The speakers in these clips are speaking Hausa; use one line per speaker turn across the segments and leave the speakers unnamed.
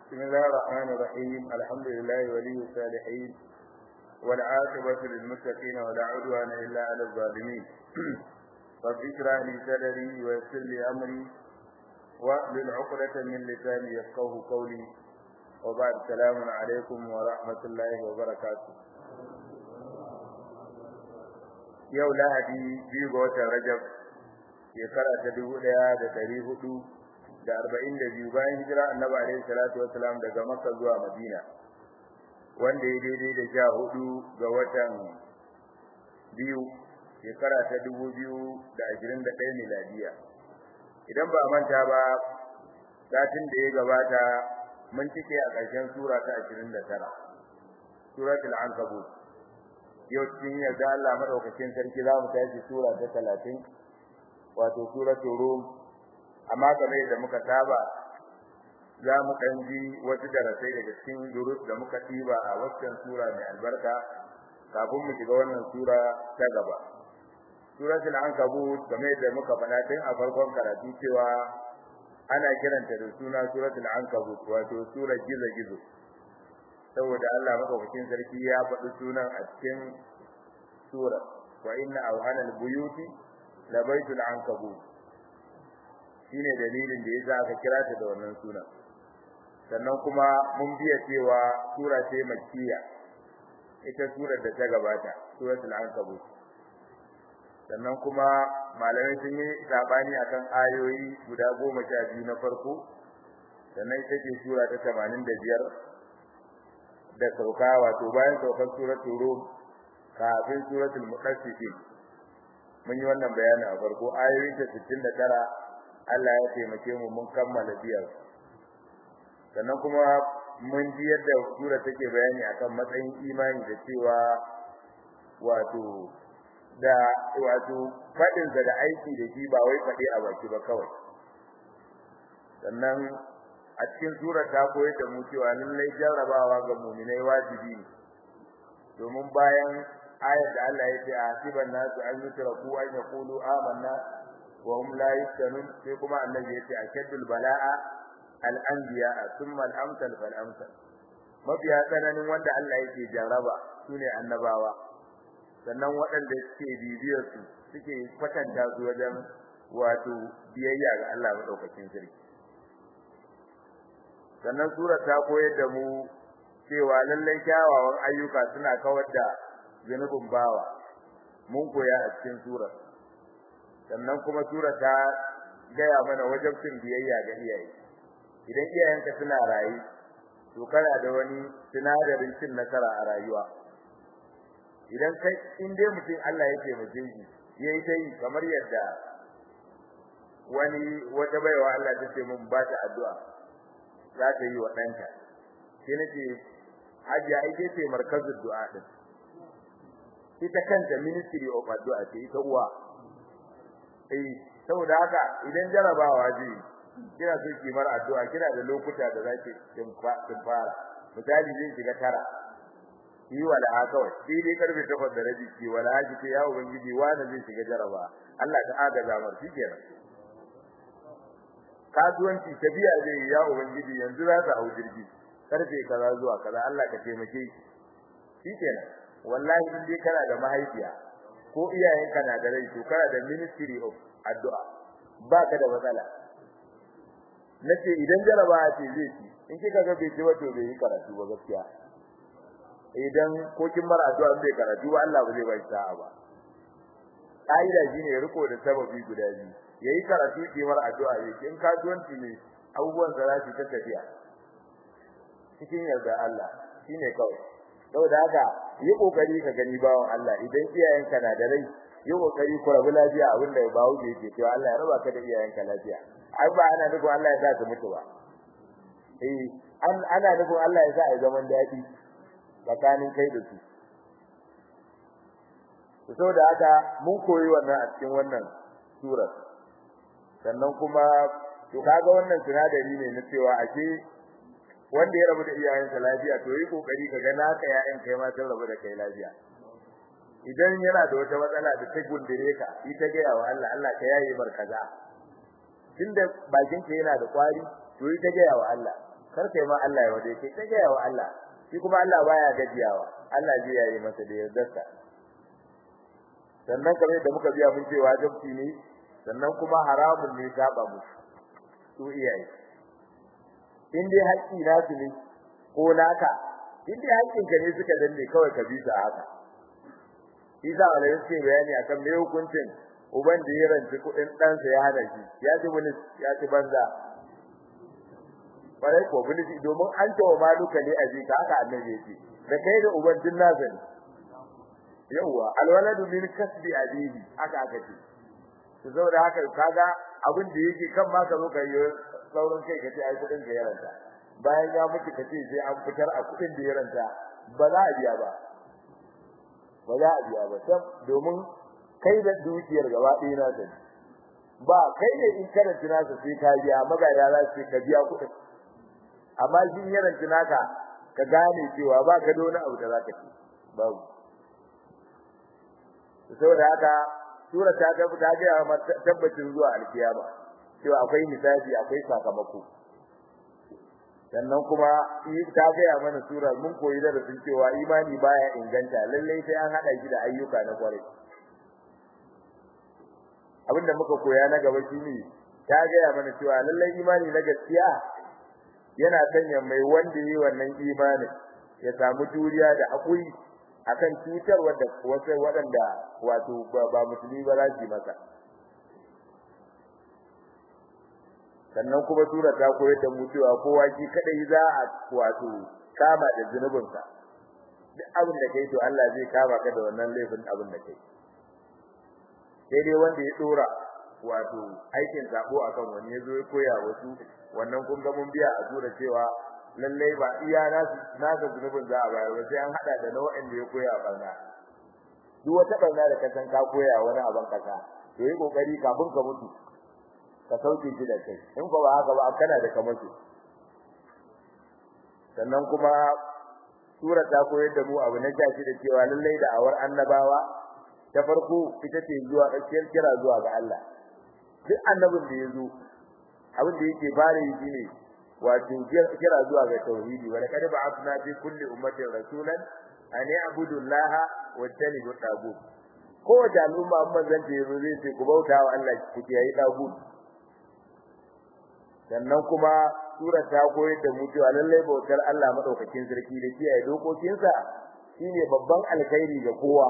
بسم الله الرحمن الرحيم الحمد لله ولي الصالحين والعاقبة للمتقين ولا عدوان إلا على الظالمين رب اشرح لي صدري ويسر لي أمري واحلل عقدة من لساني يفقه قولي وبعد السلام عليكم ورحمة الله وبركاته yau lahadi biyu ga watan rajab shekara ta dubu ɗaya da ɗari hudu da arba'in da biyu bayan hijira annabi alaihi salatu wasalam daga makka zuwa madina wanda ya daidai da sha hudu ga watan biyu shekara ta dubu biyu da ashirin da ɗaya miladiya idan ba a manta ba satin da ya gabata mun cike a ƙarshen sura ta ashirin da tara suratul ankabut yau cikin yarda Allah madaukakin sarki za mu tashi sura ta talatin wato suratul rum amma kamar da muka saba za mu ɗan ji wasu darasai daga cikin durus da muka ɗiba a waccan sura mai albarka kafin mu shiga wannan sura ta gaba suratul ankabut kamar da muka faɗa tun a farkon karatu cewa ana kiranta da suna suratul ankabut wato surar gizo-gizo saboda Allah madaukakin sarki ya faɗi sunan a cikin sura wa inna awhana al-buyuti la baytul ankabut shine dalilin da yasa aka kira ta da wannan sunan sannan kuma mun biya cewa sura ce makkiya ita surar da ta gabata suratul ankabut sannan kuma malamai sun yi sabani akan ayoyi guda goma sha biyu na farko sannan ita ce sura ta tamanin da biyar da sauka wato bayan saukar suratul rum kafin suratul muqassisin mun yi wannan bayani a farko ayoyi ta 69 Allah ya taimake mu mun kammala biyar sannan kuma mun ji yadda sura take bayani akan matsayin imani da cewa wato da wato fadin da aiki da shi ba wai fadi a baki ba kawai sannan a cikin sura ta koyar da mu cewa lallai jarrabawa ga mu'minai wajibi ne domin bayan ayar da Allah ya ce a hasiban nasu an yutraku an yaqulu amanna wa hum la yuftanun sai kuma annabi ya ce ashaddul bala'a al-anbiya thumma al-amsal fal amsal mafiya tsananin wanda Allah yake jarraba sune annabawa sannan waɗanda suke bibiyar su suke kwatanta su wajen wato biyayya ga Allah madaukakin sarki sannan sura ta koyar da mu cewa lallai kyawawan ayyuka suna kawar da zunubin bawa mun koya a cikin sura sannan kuma sura ta gaya mana wajibcin biyayya ga iyaye idan iyayenka suna rayu to kana da wani sinadarin cin nasara a rayuwa idan kai in dai mutum Allah yake mutum shi yayi ta yi kamar yadda wani wata baiwa Allah ta ce mun ba ta addu'a za ta yi wa ɗanta sai nace hajiya ake ce markazin du'a din ita kanta ministry of addu'a ce ita uwa eh saboda haka idan jarabawa ji kina so ki mar addu'a kina da lokuta da zaki kin fara misali zai shiga tara yi wala kawai sai dai karfe 8 da rabi ki wala ji ce ya ubangiji wanda zai shiga jaraba Allah ta agaza mar shikenan kasuwanci tabiya zai ya ubangiji yanzu za ta hau jirgi karfe kaza zuwa kaza Allah ka taimake shi shikenan wallahi in dai kana da mahaifiya ko iyayenka na da rai to kana da ministry of addu'a baka da matsala nace idan jaraba ce zai ci in kika ga bai ci wato bai yi karatu ba gaskiya idan ko kin bar addu'a bai karatu ba Allah ba zai bai sa'a ba kaida shine riko da sababi guda biyu yayi karatu ki mar addu'a yake in kasuwanci ne abubuwan da za su ta tafiya cikin yarda Allah shine kawai saboda haka yi kokari ka gani bawon Allah idan iyayenka na da rai yi kokari ku rabu lafiya abinda ya bawo da yake cewa Allah ya raba ka da iyayenka lafiya ai ba ana nufin Allah ya sa ka mutu ba eh an ana nufin Allah ya sa a zaman dadi tsakanin kai da su saboda haka mun koyi wannan a cikin wannan surar sannan kuma to kaga wannan sinadari ne na cewa ake wanda ya rabu da iyayensa lafiya to yi kokari ka ga naka yayan kai ma sun rabu da kai lafiya idan yana da wata matsala da ta gundure ka ita ga wa Allah Allah ka yaye mar kaza tunda bakin ka yana da kwari to ita ga wa Allah kar kai ma Allah ya wade kai kai wa Allah shi kuma Allah baya gajiyawa Allah zai yayi masa da yardarsa sannan kamar da muka biya mun ce wajibi ne sannan kuma haramun ne saba musu su iyaye in dai haƙƙi na su ne ko naka in dai haƙƙin ka ne suka danne kawai ka bi su a haka Isa Allah ya ce bayani akan me hukuncin uban da ya ranci kuɗin ɗansa ya hana shi ya ci wani ya ci banza bare ko bilisi domin an tawo maluka ne a ji ka haka annabi yake da kai da uban din nasa ne yawa alwaladu min kasbi abihi haka aka ce to saboda haka kaga abin da yake kan ma ka zo ka yi saurin kai ka ce ai kudin ka yaranta bayan ya mutu ka ce sai an fitar a kudin da yaranta ba za a biya ba ba za a biya ba sam domin kai da dukiyar gaba ɗaya na sani ba kai ne in karanta nasa sai ka biya magana za su ka biya kudin amma shi yaranta naka ka gane cewa ba ka da wani abu da za ka ci babu saboda haka sura ta ga ta ga tabbacin zuwa alkiyama cewa akwai misali akwai sakamako sannan kuma ta ga mana sura mun koyi da sun cewa imani baya inganta lalle sai an hada shi da ayyuka na kwarai abinda muka koya na gaba shine ta ga mana cewa lalle imani na gaskiya yana sanya mai wanda yi wannan imanin ya samu juriya da hakuri akan cutar wadda wasu waɗanda wato ba musulmi ba za su masa sannan kuma sura ta koyar da mu cewa kowa shi kadai za a wato kama da zunubinsa duk abin da kai to Allah zai kama ka da wannan laifin abin da kai sai dai wanda ya dora wato aikin sabo akan wani yazo ya koya wasu wannan kun ga mun biya a sura cewa lallai ba iya nasu nasa zunubin za a bayar ba sai an hada da nau'in da ya koya a barna duk wata barna da ka san ka koya wani abin kasa to yi kokari kafin ka mutu ka sauke shi da kai in ko ba haka ba kana da kamar su sannan kuma sura ta koyar da mu abu na jashi da cewa lallai da awar annabawa ta farko ita ce zuwa tsakiyar kira zuwa ga Allah duk annabin da ya zo abin da yake fara yi shine wato kira zuwa ga tauhidi wa laqad ba'athna fi kulli ummatin rasulan an ya'budu allaha wa tanibu tagut ko da al'umma amma zan ce yazo zai ce ku bauta wa Allah ku kiyaye tagut sannan kuma sura ta koyar da mu cewa lallai bautar Allah madaukakin sarki da kiyaye dokokinsa shine babban alkhairi ga kowa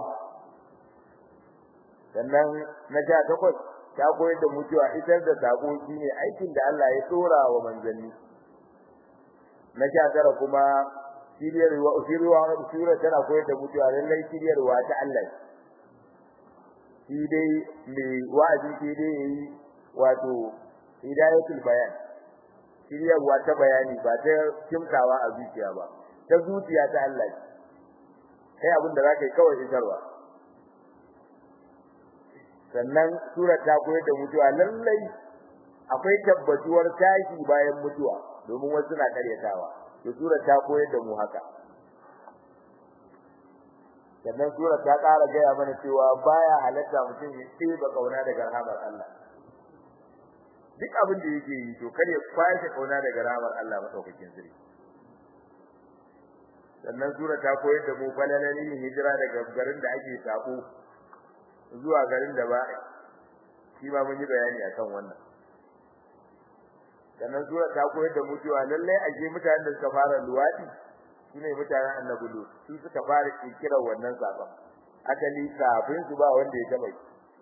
sannan na ja takwas ta koyar da mu cewa isar da sako shine aikin da Allah ya tsora wa manzanni na sha tara kuma shiryarwa shiryarwa sura tana koyar da mutuwa lallai shiryarwa ta Allah shi dai mai wa'azi shi dai yayi wato hidayatul bayan shiryarwa ta bayani ba ta kimtawa a zuciya ba ta zuciya ta Allah kai abin da zaka yi kawai isarwa sannan sura ta koyar da mutuwa lallai akwai tabbatuwar tashi bayan mutuwa domin wasu na karyatawa to sura ta koyar da mu haka sannan sura ta ƙara gaya mana cewa baya halatta mutum ya tsiba kauna daga rahamar Allah duk abin da yake yi to kar ya kwashe kauna daga rahamar Allah madaukakin sirri sannan sura ta koyar da mu falalalin hijira daga garin da ake sako zuwa garin da ba shi ma mun yi bayani akan wannan sannan sura ta koyar da mu cewa lalle aje mutanen da suka fara luwadi shine mutanen annabi lut su suka fara kiran wannan sabon akali kafin su ba wanda ya taba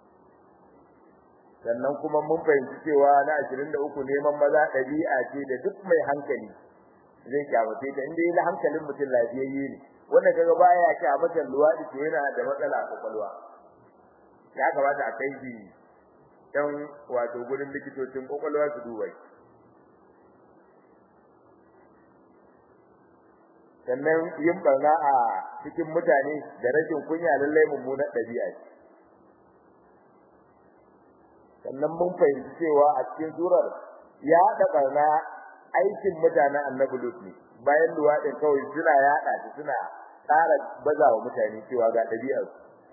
sannan kuma mun fahimci cewa na 23 neman maza dabi'a ce da duk mai hankali zai kyamace ta inda yana hankalin mutum lafiyayye ne wanda kaga baya kyamata luwadi to yana da matsala a kwakwalwa ya kamata a kai shi dan wato gurin likitocin kwakwalwa su duba shi sannan yin barna a cikin mutane da rashin kunya lallai mummunar dabi'a ce sannan mun fahimci cewa a cikin surar ya haɗa barna aikin mutanen annabi lut ne bayan luwaɗin kawai suna yaɗa shi suna ƙara bazawa mutane cewa ga ɗabi'ar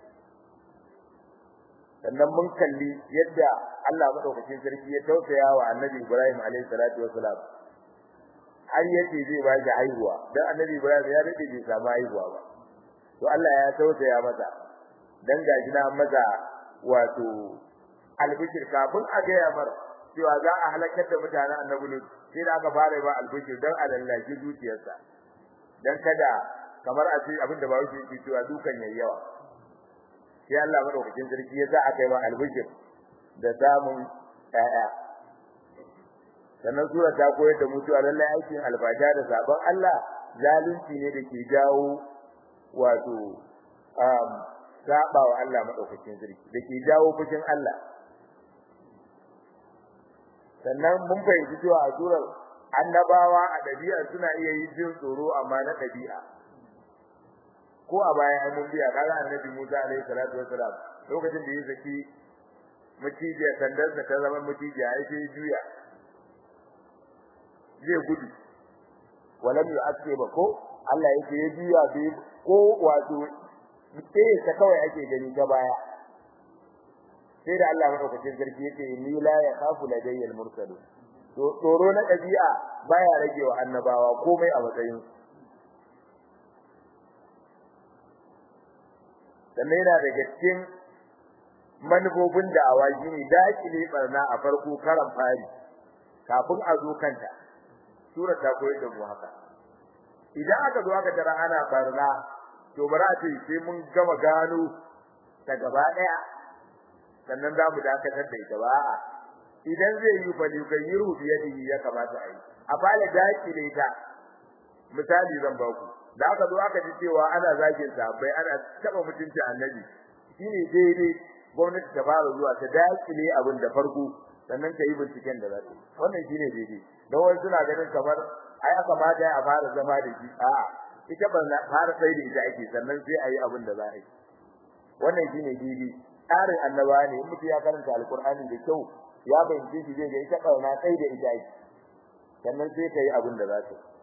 sannan mun kalli yadda Allah madaukakin sarki ya tausaya wa annabi Ibrahim alaihi salatu wassalam har yace zai ba shi haihuwa dan annabi Ibrahim ya dade bai samu haihuwa ba to Allah ya tausaya masa dan gashi na masa wato albishir kafin a ga yamar cewa za a halakar da mutanen annabi Lut sai da aka fara ba albishir dan a lallaki zuciyarsa dan kada kamar a ce abinda ba wuce yake cewa dukan yayyawa sai Allah madaukakin sarki ya sa aka yi ba albishir da samun ƴaƴa sannan sura ta koyar da mutuwa lallai aikin alfasha da sabon Allah zalunci ne da ke jawo wato um saba wa Allah madaukakin sarki da ke jawo fushin Allah sannan mun fahimci cewa a surar annabawa a dabi'a suna iya yin jin tsoro amma na dabi'a ko a baya an mun biya kaga annabi Musa alaihi salatu wassalam lokacin da ya saki mutijiya sandar da ta zama mutijiya ai sai juya zai gudu walam yu'aske ba ko Allah yake ya juya bai ko wato sai ta kawai ake gani ta baya sai da Allah madaukakin sarki yake ni la ya khafu ladayyal mursalun to tsoro na dabi'a baya rage wa annabawa komai a matsayin sannan yana daga cikin manufofin da awaji ne dakile barna a farko karan fari kafin a zo kanta sura ta koyar da mu haka idan aka zo aka tara ana barna to bara ce sai mun gama gano ta gaba daya sannan za mu dakatar da ita ba idan zai yi fa yugayiru bi yadihi ya kamata a yi a fara dakile ta misali zan ba ku da aka zo aka ji cewa ana zagin sahabbai ana taba mutunci annabi shine daidai gwamnati ta fara zuwa ta dakile abin da farko sannan ta yi binciken da za ta wannan shine daidai don wani suna ganin kamar ai aka mata a fara zama da shi a'a ita ban fara sai da ita ake sannan sai a yi abin da za a yi wannan shine daidai tsarin annaba ne in mutum ya karanta alkur'ani da kyau ya bayyana shi zai ga ita kauna sai da ita ake sannan sai ka yi abin da za ta yi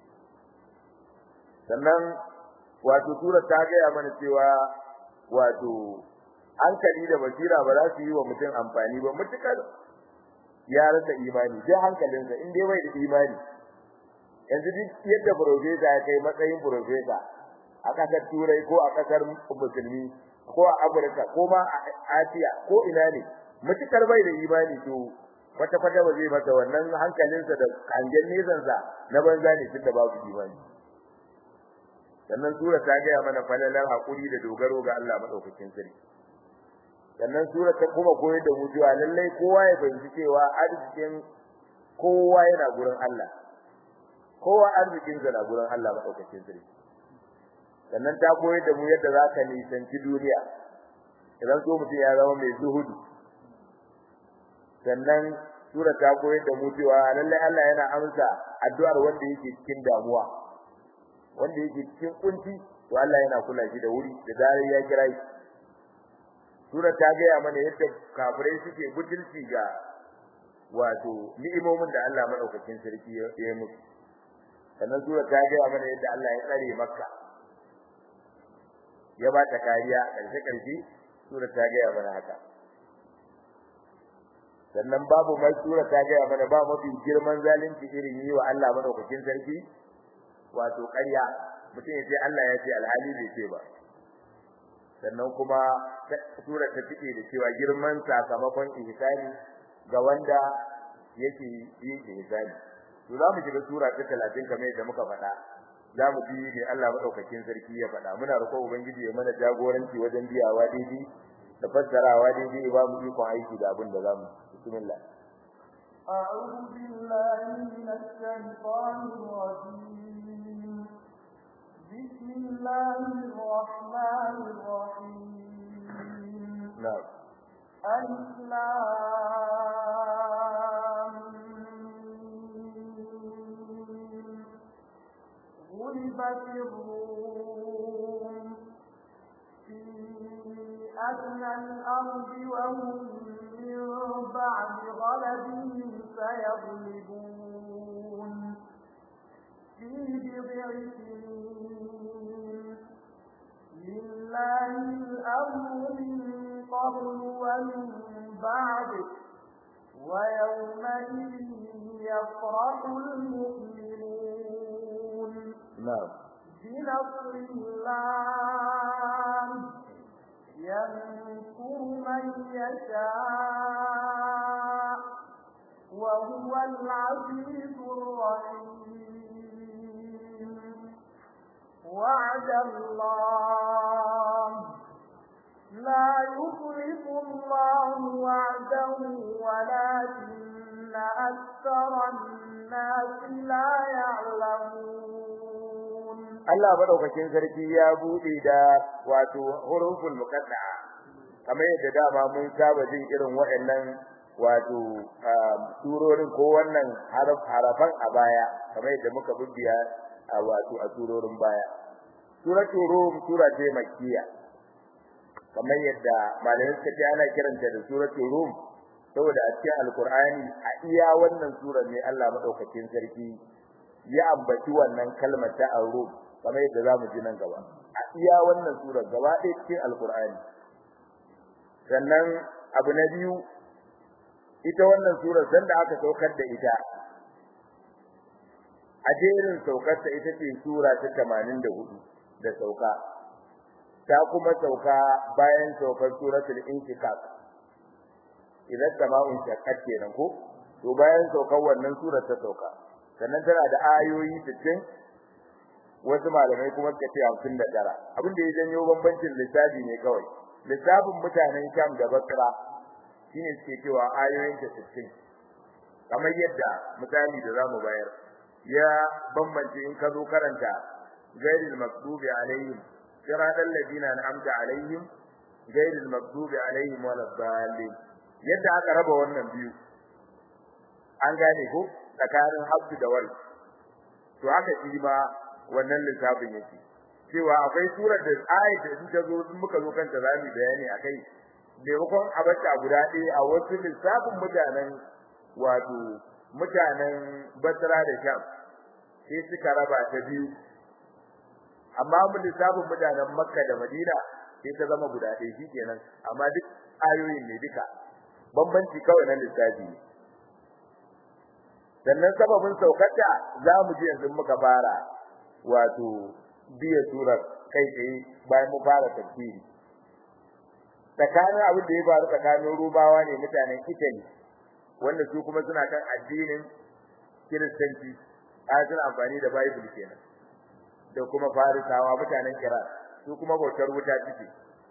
sannan wato surar ta gaya mana cewa wato hankali da basira ba za su yi wa mutum amfani ba mutukar ya rasa imani sai hankalinsa in dai bai da imani yanzu duk yadda profesa ya kai matsayin profesa a kasar turai ko a kasar musulmi ko a afirka ko ma a asiya ko ina ne mutukar bai da imani to wata kwata ba zai masa wannan hankalinsa da hangen nesansa na banza ne tunda babu imani sannan sura ta gaya mana falalar hakuri da dogaro ga Allah madaukakin sarki sannan sura ta kuma koyar da mu cewa lallai kowa ya fahimci cewa arzikin kowa yana gurin Allah kowa arzikin sa na gurin Allah madaukakin sarki sannan ta koyar da mu yadda za ka nisanci duniya idan so mutum ya zama mai zuhudu sannan sura ta koyar da mu cewa lallai Allah yana amsa addu'ar wanda yake cikin damuwa wanda yake cikin kunci to Allah yana kula shi da wuri da dare ya kira shi sura ta ga mana yadda kafirai suke butulci ga wato ni'imomin da Allah madaukakin sarki ya yi musu sannan sura ta ga mana yadda Allah ya tsare Makka ya ba ta kariya karshe karshe sura ta ga mana haka sannan babu mai sura ta ga mana ba mafi girman zalunci irin yi wa Allah madaukakin sarki wato ƙarya mutum ya ce Allah ya ce alhali bai ce ba sannan kuma sura ta cike da cewa girman sakamakon ihsani ga wanda yake yin ihsani to za mu shiga sura ta 30 kamar yadda muka faɗa za mu bi ne Allah madaukakin sarki ya faɗa muna roƙon ubangiji ya mana jagoranci wajen biyawa daidai da fassarawa daidai ba mu ikon aiki da abin da za mu bismillah
أعوذ بالله من الشيطان الرجيم بسم الله الرحمن الرحيم
نعم
ألف غلبت الروم في أدنى الأرض وهم من بعد غلبهم سيغلبون في بضع سنين لله الأمر من قبل ومن بعد ويومئذ يفرح المؤمنون
na'am
بنصر الله ينصر من يشاء وهو العزيز الرحيم وعد الله لا يخلف الله وعده ولكن أكثر الناس لا يعلمون
Allah madaukakin sarki ya bude da wato huruful muqaddaa kamar yadda dama mun saba jin irin waɗannan wato surorin ko wannan haraf harafan a baya kamar yadda muka bubbiya a wato a surorin baya suratul rum sura ce makkiya kamar yadda malamin suka ce ana kiranta da suratul rum saboda a cikin alqur'ani a iya wannan surar ne Allah madaukakin sarki ya ambaci wannan kalmar ta ar-rum kamar yadda zamu ji nan gaba a iya wannan surar gaba ɗaya cikin alqur'ani sannan abu na biyu ita wannan surar sanda aka saukar da ita a jerin saukar ta ita ce sura ta 84 da sauka ta kuma sauka bayan saukar suratul inshikak idan sama'un shaqqat kenan ko to bayan saukar wannan surar ta sauka sannan tana da ayoyi 60 wasu malamai kuma suka ce 59 abin da ya janyo bambancin lissafi ne kawai lissafin mutanen Sham da Basra shine suke cewa ayoyin ta 60 kamar yadda misali da zamu bayar ya bambance in ka zo karanta ghairil maghdubi alaihim siratal ladina an'amta alaihim ghairil maghdubi alaihim waladdallin yadda aka raba wannan biyu an gane ko tsakanin habdu da wal to haka shi ma wannan lissafin yake cewa akwai surar da ayat da ta zo muka zo kanta zamu bayani akai maimakon abata guda ɗaya a wasu lissafin mutanen wato mutanen Basra da Sham sai suka raba ta biyu amma mun lissafin mutanen Makka da Madina sai ta zama guda ɗaya shikenan amma duk ayoyin ne duka bambanci kawai na lissafi sannan sababin saukarta za mu ji yanzu muka fara wato biya surar kai tsaye bayan mu fara tafsiri tsakanin abin da ya faru tsakanin rubawa ne mutanen Italy wanda su kuma suna kan addinin Kiristanci a suna amfani da Bible kenan da kuma Farisawa mutanen Iran su kuma bautar wuta ciki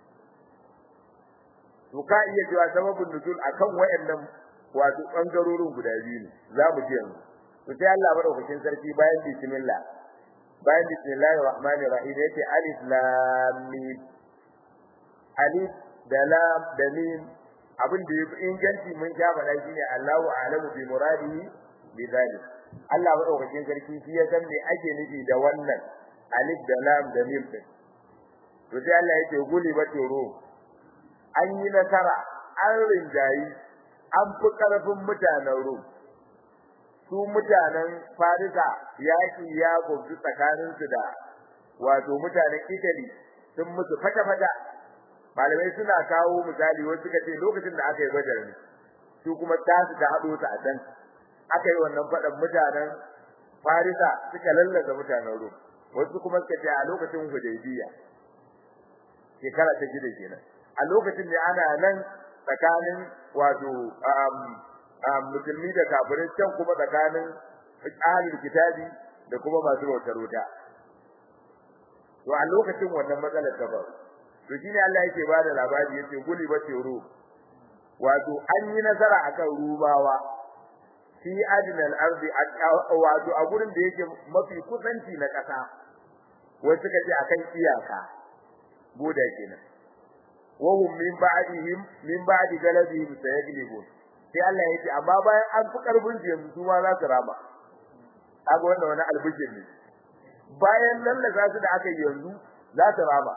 to ka iya cewa sababin nuzul akan wayannan wato bangarorin guda biyu ne za mu ji yanzu to sai Allah madaukakin sarki bayan bismillah bayan bismillahir rahmanir rahim yace alif lam mim alif da lam da mim abin da yafi inganci mun ja bala shine Allahu a'lamu bi muradihi bi zalik Allah madaukakin sarki shi ya san me ake nufi da wannan alif da lam da mim din to sai Allah yake guli ba toro an yi nasara an rinjayi an fi karfin mutanen Rum su mutanen Farisa yaki ya gobi tsakanin su da wato mutanen Italy sun mutu fata-fata malamai suna kawo misali wasu suka ce lokacin da aka yi badar ne su kuma tasu ta hado ta a can aka yi wannan fadan mutanen Farisa suka lallaza mutanen Rum wasu kuma suka ce a lokacin Hudaybiya shekara ta gida kenan a lokacin da ana nan tsakanin wato musulmi da kafirai can kuma tsakanin ahlul kitabi da kuma masu bautar wuta to a lokacin wannan matsalar ta faru to shine Allah yake bada labari yace guli ba tero wato an yi nasara akan rubawa fi adnal ardi wato a gurin da yake mafi kusanci na kasa wasu kace akan iyaka boda kenan wahum min ba'dihim min ba'di galabihim sayaglibun sai Allah ya ce amma bayan an fi karbin su yanzu su ma za su rama kaga wannan wani albishir ne bayan lallasa su da aka yi yanzu za su rama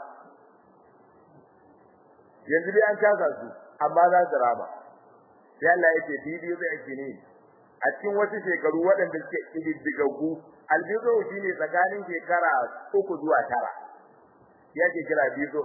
yanzu dai an kasa su amma za su rama sai Allah ya ce bibi zai ne a cikin wasu shekaru waɗanda suke ididdigaggu albizo shine tsakanin shekara uku zuwa tara yake kira bizo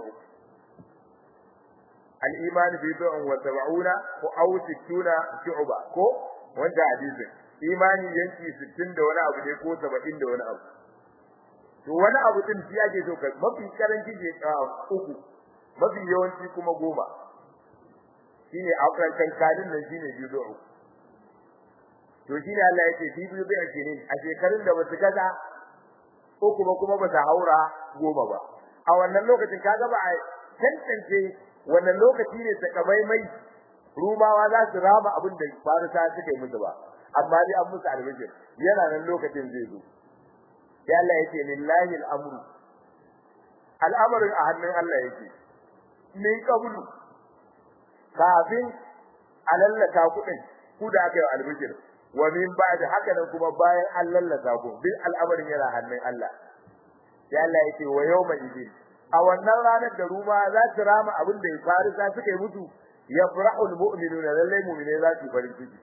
al-iman bid'un wa sab'una ko aw sittuna shu'ba ko wanda hadisin imani yanki 60 da wani abu ne ko 70 da wani abu to wani abu din shi ake so ka mafi karanci je uku mafi yawanci kuma goma shine akwai kankanin nan shine judo to shine Allah yake shi biyu bai ashirin a shekarun da basu gaza uku ba kuma basu haura goma ba a wannan lokacin kaga ba a tantance wannan lokaci ne sakamai mai rumawa za su rama abin da farisa suka yi musu ba amma dai an musu albishir yana nan lokacin zai zo sai Allah yake lillahi al'amru al'amarin a hannun Allah yake min qablu kafin alallaka kudin ku da aka yi albishir wa min ba'da haka nan kuma bayan an lallaka ku bil al'amarin yana hannun Allah sai Allah yake wa yawma idin a wannan ranar da ruma za su rama abin da farisa suka yi mutu yafrahul mu'minuna lallai mu'mine za su farin ciki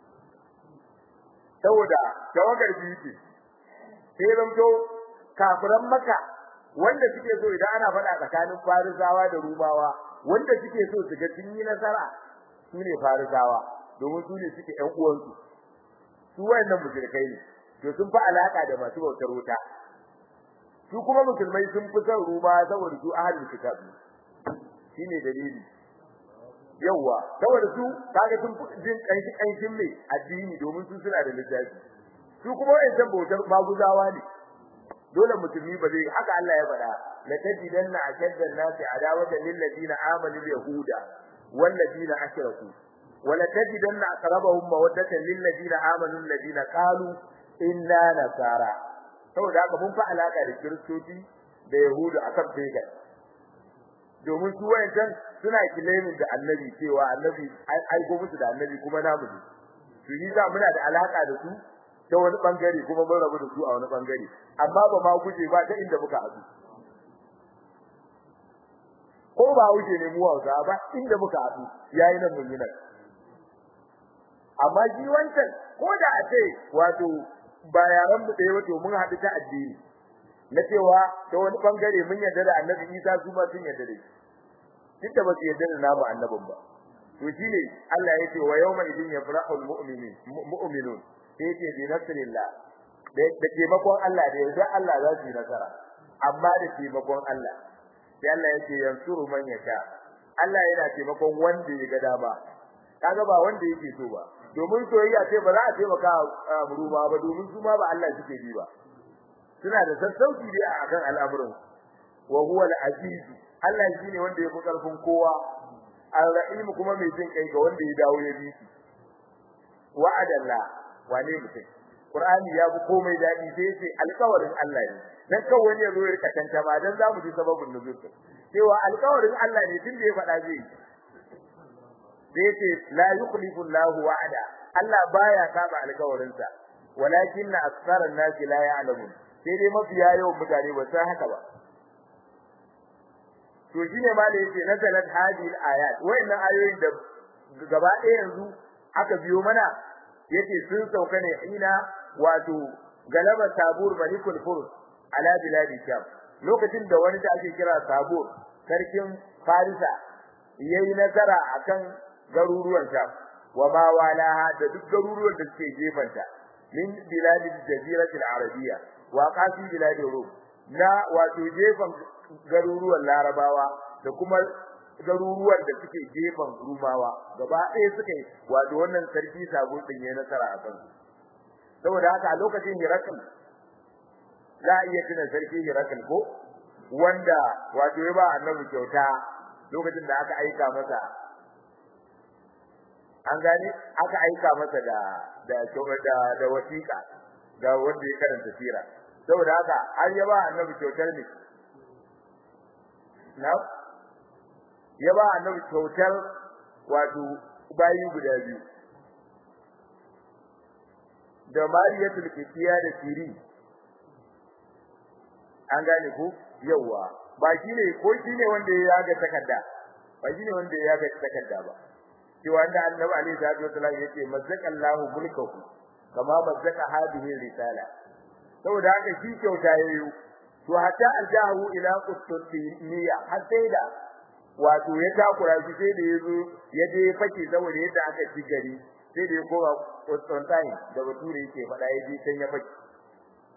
saboda tawagar biyu ce sai zamto kafiran maka wanda suke so idan ana faɗa tsakanin farisawa da rumawa wanda suke so su ga sun yi nasara su ne farisawa domin su ne suke ƴan uwansu su wayannan mushrikai ne to sun fi alaka da masu bautar wuta su kuma musulmai sun fi son ruma saboda su ahlul kitab shine dalili yawa saboda su kaga sun jin kanshi kanshin mai addini domin su suna da littafi su kuma wayancan bautar maguzawa ne dole musulmi ba zai haka Allah ya faɗa la tajidanna ashaddan nasi adawatan lil ladina amanu yahuda wal ladina ashraku wa la tajidanna aqrabahum mawaddatan lil ladina amanu alladina qalu inna nasara saboda haka mun fa alaka da kiristoci da yahudu akan pagan domin su wayancan suna kilemin da annabi cewa annabi ai aiko musu da annabi kuma namu ne su yi za muna da alaka da su ta wani bangare kuma mun rabu da su a wani bangare amma ba ma guje ba ta inda muka haɗu ko ba wuce ne mu Hausa ba inda muka haɗu yayi nan mun yi nan amma shi wancan ko da a ce wato ba yaran mu ɗaya wato mun haɗu ta addini na cewa ta wani bangare mun yarda da Annabi Isa su ma sun yarda da shi duk da ba su yarda da namu annabin ba to shine Allah ya ce wa yawma idin yafrahul mu'minin mu'minun sai ce bi nasrillah da taimakon Allah da yanzu Allah za su yi nasara amma da taimakon Allah sai Allah yake yansuru man yasha Allah yana taimakon wanda ya ga dama kaga ba wanda yake so ba domin soyayya ce ba za a taimaka ruwa ba domin su ma ba Allah suke bi ba suna da sassauci dai akan al'amuran wa huwa al-aziz Allah shine wanda ya fi karfin kowa al-rahim kuma mai jin kai ga wanda ya dawo ya bi shi wa'adallah wane mutum Qur'ani ya fi komai dadi sai yace alƙawarin Allah ne dan kawai wani ya zo ya rika tanta ba dan zamu ji sababin nuzul cewa alƙawarin Allah ne tun da ya faɗa zai sai yace la yukhlifu Allahu wa'ada Allah baya saba alƙawarin sa walakin aktharan nasi la ya'lamun sai dai mafiya yawan mutane ba san haka ba to shine ma da yake nazalat hadhihi al-ayat wayannan ayoyin da gaba ɗaya yanzu aka biyo mana yace sun sauka ne ina wato galaba sabur malikul furs ala biladi sham lokacin da wani da ake kira sabur sarkin farisa yayi nazara akan garuruwan sham wa ma walaha da duk garuruwan da suke gefanta min biladi jaziratil arabiyya wa qasi biladi rum na wato gefan garuruwan larabawa da kuma garuruwan da suke gefen rumawa gaba ɗaya suka yi wato wannan sarki sabo din yayin nasara a kansu saboda haka a lokacin Hirakal za a iya tuna sarki Hirakal ko wanda wato ya ba annabi kyauta lokacin da aka aika masa an gane aka aika masa da da da, da wasiƙa ga wanda ya karanta sira saboda haka har ya ba annabi kyautar ne na ya ba annabi kyautar wato bayi guda biyu da mariyatul kifiya da siri an gane ko yawa ba shine ko shine wanda ya yaga takarda ba shine wanda ya yaga takarda ba shi wanda annabi alaihi salatu wasallam yace mazzakallahu mulkahu kama mazzaka hadhihi risala saboda haka shi kyauta yayi to hatta aljahu ila qustantiniya har sai da wato ya takura shi sai da yazo ya je fake saboda yadda aka ci gari sai da ya koma Constantine da bature yake faɗa ya je can ya fake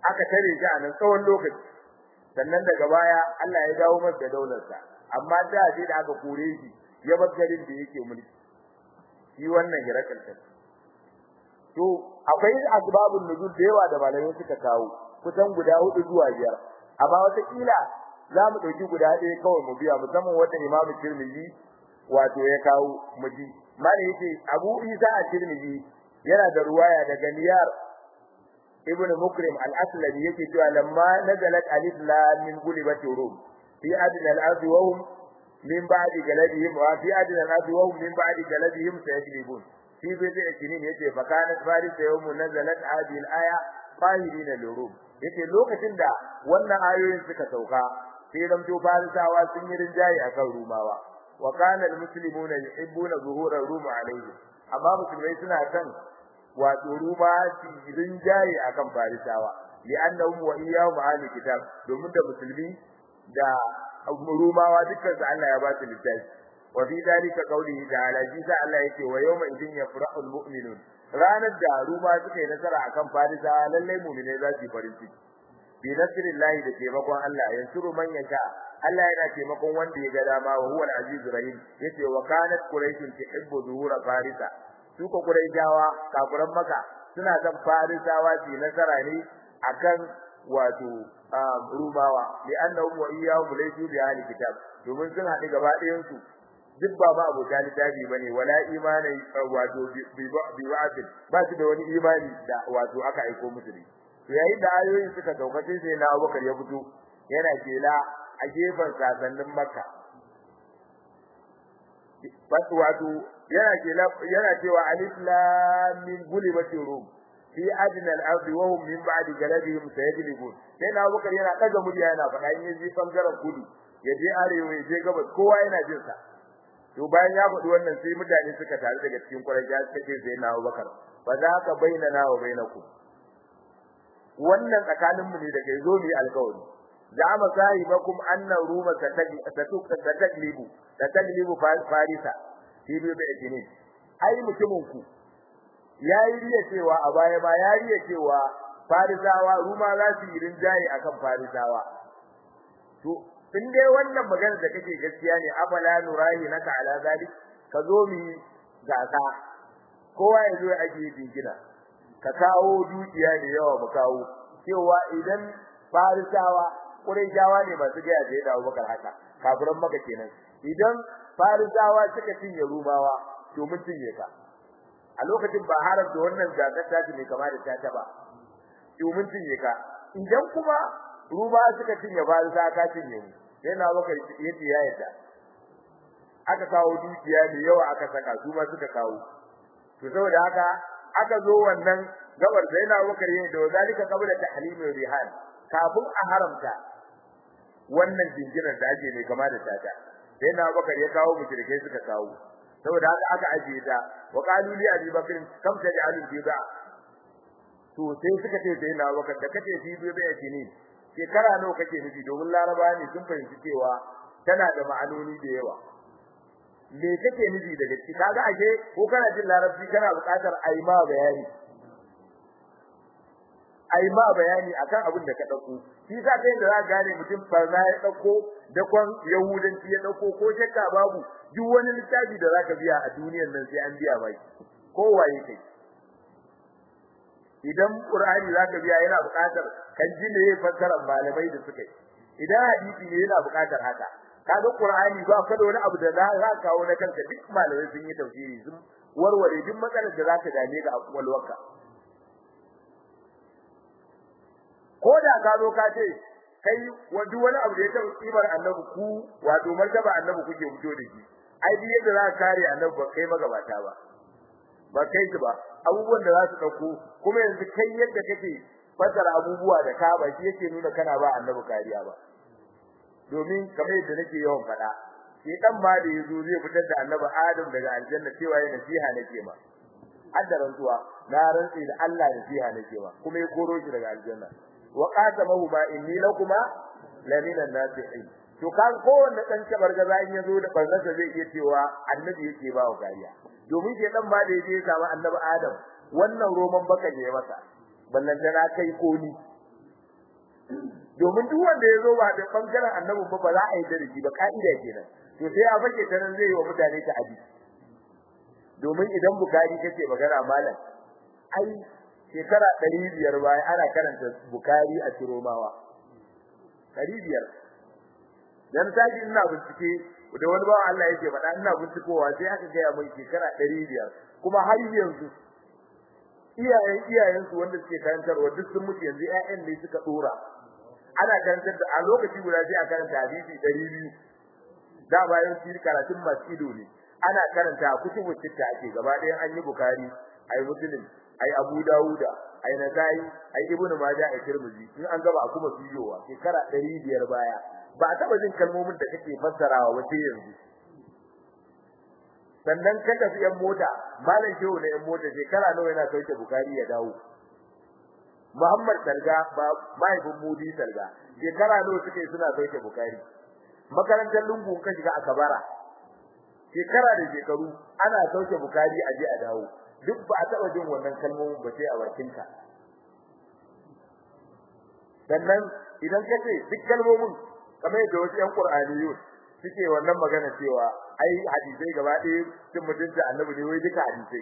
aka tare shi a nan tsawon lokaci sannan daga baya Allah ya dawo masa da daularsa amma da sai da aka kore shi ya bar garin da yake mulki shi wannan hirakal ta to akwai asbabun nuzul da yawa da malamai suka kawo kusan guda hudu zuwa biyar amma wata kila za mu dauki guda ɗaya kawai mu biya musamman wanda Imam Tirmidhi wato ya kawo mu ji malai yace Abu Isa at-Tirmidhi yana da ruwaya daga Niyar ibn Mukrim al-Aslami yake cewa lamma nazalat alif lam min gulibati rum fi adna al-ardi wa hum min ba'di galadihim wa fi adna al-ardi wa hum min ba'di galadihim sayaglibun fi bid'i sinin yace fa kanat faris yawm nazalat hadhihi al-aya qahirin al-rum yace lokacin da wannan ayoyin suka sauka sai zamto farisawa sun yi rinjaye akan rumawa wa kana al-muslimuna yuhibbuna zuhura rum alayhi amma musulmai suna kan wato ruma cikin jaye akan farisawa li'annahum wa iyyahum ahli kitab domin da musulmi da rumawa dukkan su Allah ya ba su littafi wa fi dalika qawlihi ta'ala jisa Allah yake wa yawma idin yafrahu almu'minun ranar da ruma suka yi nasara akan farisawa lalle mu'mine za su yi farin ciki bi nasrillahi da taimakon Allah yansuru man yasha Allah yana taimakon wanda ya ga dama wa huwa al-azizur rahim yace wa kanat quraishun tuhibbu zuhura farisa su ko Quraishawa kafiran Makka suna son Farisawa su nasara ne akan wato Rumawa li annahum wa iyyahum laysu bi ahli kitab domin sun haɗu gaba ɗayan su duk ba ba abu littafi bane wala imani wato bi wa'd ba su da wani imani da wato aka aiko musu ne to yayin da ayoyin suka sauka sai na Abubakar ya fito yana kela a gefen sasannin Makka wato yana ke yana cewa alif lam min gulibati rum fi adna al-ardi wa hum min ba'di galabihim sayaglibun sai na Abubakar yana kaga murya yana faɗa in yaji bangaren kudu ya je arewa ya je gabas kowa yana jin sa to bayan ya faɗi wannan sai mutane suka taru daga cikin Quraysh suka ce sai na Abubakar fa za ka bainana wa bainakum wannan tsakanin mu ne da kai zo mu yi alƙawari zama sahibakum anna ruma sataglibu sataglibu farisa shi bai da jini ai mutumin ku yayi riya cewa a baya ma yayi riya cewa farisawa ruma za su yi rinjaye akan farisawa to in dai wannan magana da kake gaskiya ne afala nurahi naka ala zalik ka zo mi gasa kowa ya zo ake jingina ka kawo dukiya da yawa mu kawo cewa idan farisawa Qurayshawa ne masu gaya da yadda Abubakar haka kafiran maka kenan idan farisawa suka cinye rumawa to mun cinye ka a lokacin ba haram da wannan zakar ta ne kamar da ta ba to mun cinye ka idan kuma ruma suka cinye farisa ka cinye mu yana Abubakar yace ya yadda aka kawo dukiya da yawa aka saka su ma suka kawo to saboda haka aka zo wannan gabar da yana Abubakar yayin da zalika qabla tahlimir rihan kafin a haramta wannan jinginar da ake ne kama da tata sai na bakar ya kawo mushrikai suka kawo saboda haka aka ajiye ta wa qalu li abi bakr kam taj'alu biba to sai suka ce sai na bakar da kace fi biba yake ne shekara nawa kake nufi domin laraba ne sun fahimci cewa tana da ma'anoni da yawa me kake nufi daga ciki kaga ashe ko kana jin larabci kana buƙatar ayi ma bayani ai ma bayani akan abin da ka dauko shi sa kai da za ka gane mutum barna ya dauko da kwan yahudanci ya dauko ko shakka babu duk wani littafi da zaka biya a duniyar nan sai an biya bai ko waye kai idan qur'ani zaka biya yana buƙatar kan ji ne fassarar malamai da suka yi idan hadisi ne yana buƙatar haka kaga qur'ani ba ka da wani abu da za ka kawo na kanka duk malamai sun yi tafsiri sun warware duk matsalar da zaka dame ga akwalwarka ko da ka zo ka ce kai duk wani abu da ya taɓa kimar annabi ku wato martaba annabi kuke fito da shi ai duk yadda za ka kare annabi ba kai magabata ba ba kai ba abubuwan da za su dauko kuma yanzu kai yadda kake fasara abubuwa da ka ba shi yake nuna kana ba annabi kariya ba domin kamar yadda nake yawan faɗa shi dan ma da yazo zai fitar da annabi Adam daga aljanna cewa yana nasiha nake ma hadda rantsuwa na rantsi da Allah nasiha nake ma kuma ya koro shi daga aljanna wa qasamahu ma inni lakuma laminan nasihin to kan kowanne dan gaza in yazo da barnasa zai iya cewa annabi yake ba wa kariya domin ke dan ba da yake samu annabi Adam wannan roman baka ne masa ballan da kai ko ni domin duk wanda ya zo ba da bangaren annabin ba ba za a yi da shi ba ka'ida kenan to sai a fake ta nan zai yi wa mutane ta abi domin idan bukari kace magana malam ai shekara 500 baya ana karanta bukari a ciromawa 500 dan taji ina bincike da wani bawan Allah yake faɗa ina bincikowa sai aka ga mai shekara 500 kuma har yanzu iyayen iyayen su wanda suke karantarwa duk sun mutu yanzu ƴaƴan ne suka dora ana karantar da a lokaci guda sai a karanta hadisi 200 da bayan shi karatun masido ne ana karanta kutubu sitta ake gaba ɗayan an yi bukari ai muslim ai abu dauda ai nasai ai ibnu majah ai tirmidhi in an gaba kuma biyowa shekara 500 baya ba a taba jin kalmomin da kake fassarawa wace yanzu sannan ka tafi yan mota malam shehu na yan mota shekara nawa yana sauke bukari ya dawo Muhammad Salga ba mahaifin Mudi Salga shekara nawa suke suna sauke bukari makarantar lungu ka shiga a Kabara shekara da shekaru ana sauke bukari a je a dawo duk ba a taba jin wannan kalmomin ba sai a bakinka sannan idan kace duk kalmomin kamar yadda wasu ƴan Qur'aniyun suke wannan magana cewa ai hadisai gaba ɗaya cin mutunta annabi ne wai duka hadisai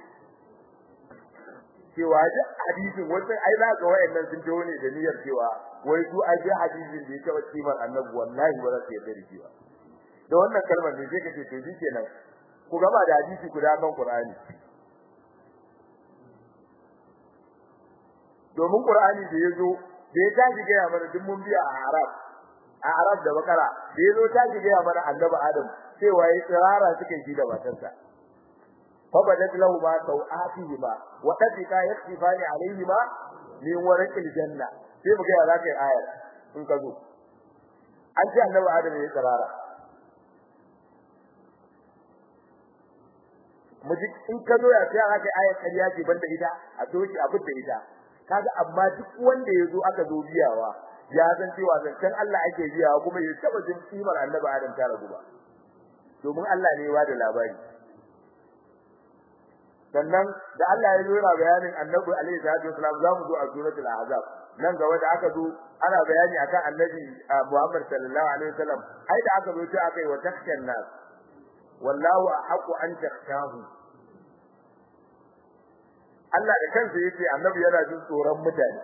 cewa duk hadisin wasu ai za ga wayannan sun tawo ne da niyyar cewa wai su ai hadisin da ya taɓa kimar annabi wallahi ba za su yarda da shi ba da wannan kalmar ne sai ka ce to shi kenan ku gaba da hadisi guda kan Qur'ani domin Qur'ani da yazo da ya tashi ga mana duk mun biya a Arab a Arab da Bakara da yazo tashi ga mana Annabi Adam cewa yayi tsirara suke ji da matarsa fa badat lahu ma sawatihi ma wa tadika yakhifani alayhi ma min warqil janna sai mu ga ya zaka yi ayar in ka zo an ce Annabi Adam yayi tsirara muji in ka zo ya sai aka ayar kariya ce banda ita a doki a fitta ita kaga amma duk wanda yazo aka zo biyawa ya san cewa zancen Allah ake biyawa kuma ya taba jin kimar Annabi Adam ta ragu ba domin Allah ne ya bada labari sannan da Allah ya zo yana bayanin Annabi alaihi salatu wasalam zamu zo a suratul ahzab nan ga wanda aka zo ana bayani akan Annabi Muhammad sallallahu alaihi wasallam ai da aka zo sai aka yi wa takshan nas wallahu ahqqu an takhshahu Allah da kansa yace annabi yana jin tsoron mutane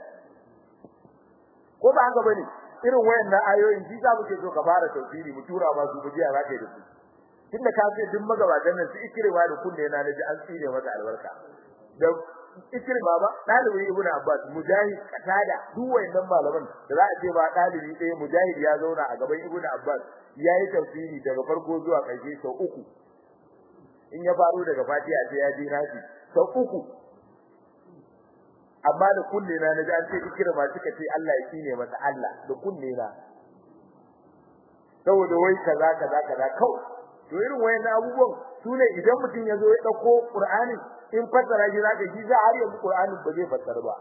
ko ba haka bane irin wayannan ayoyin shi za muke so ka fara tafsiri mu tura ma su bujiya za ka yi da su tunda ka ce duk magabatan nan su ikirma da kunne na naji an tsire masa albarka da ikirma ba dalibi ibnu abbas mujahid qatada duk wayannan malaman da za a ce ba dalibi ɗaya mujahid ya zauna a gaban ibnu abbas yayi tafsiri daga farko zuwa ƙarshe sau uku in ya faro daga fatiha sai ya je naji sau uku amma da kunne na naji an ce kira ma suka ce Allah ya kine masa Allah da kunne na saboda wai kaza kaza kaza kawai to irin wayannan abubuwan sune idan mutum ya zo ya dauko Qur'ani in fassara shi zaka ji za har yanzu Qur'ani ba zai fassara ba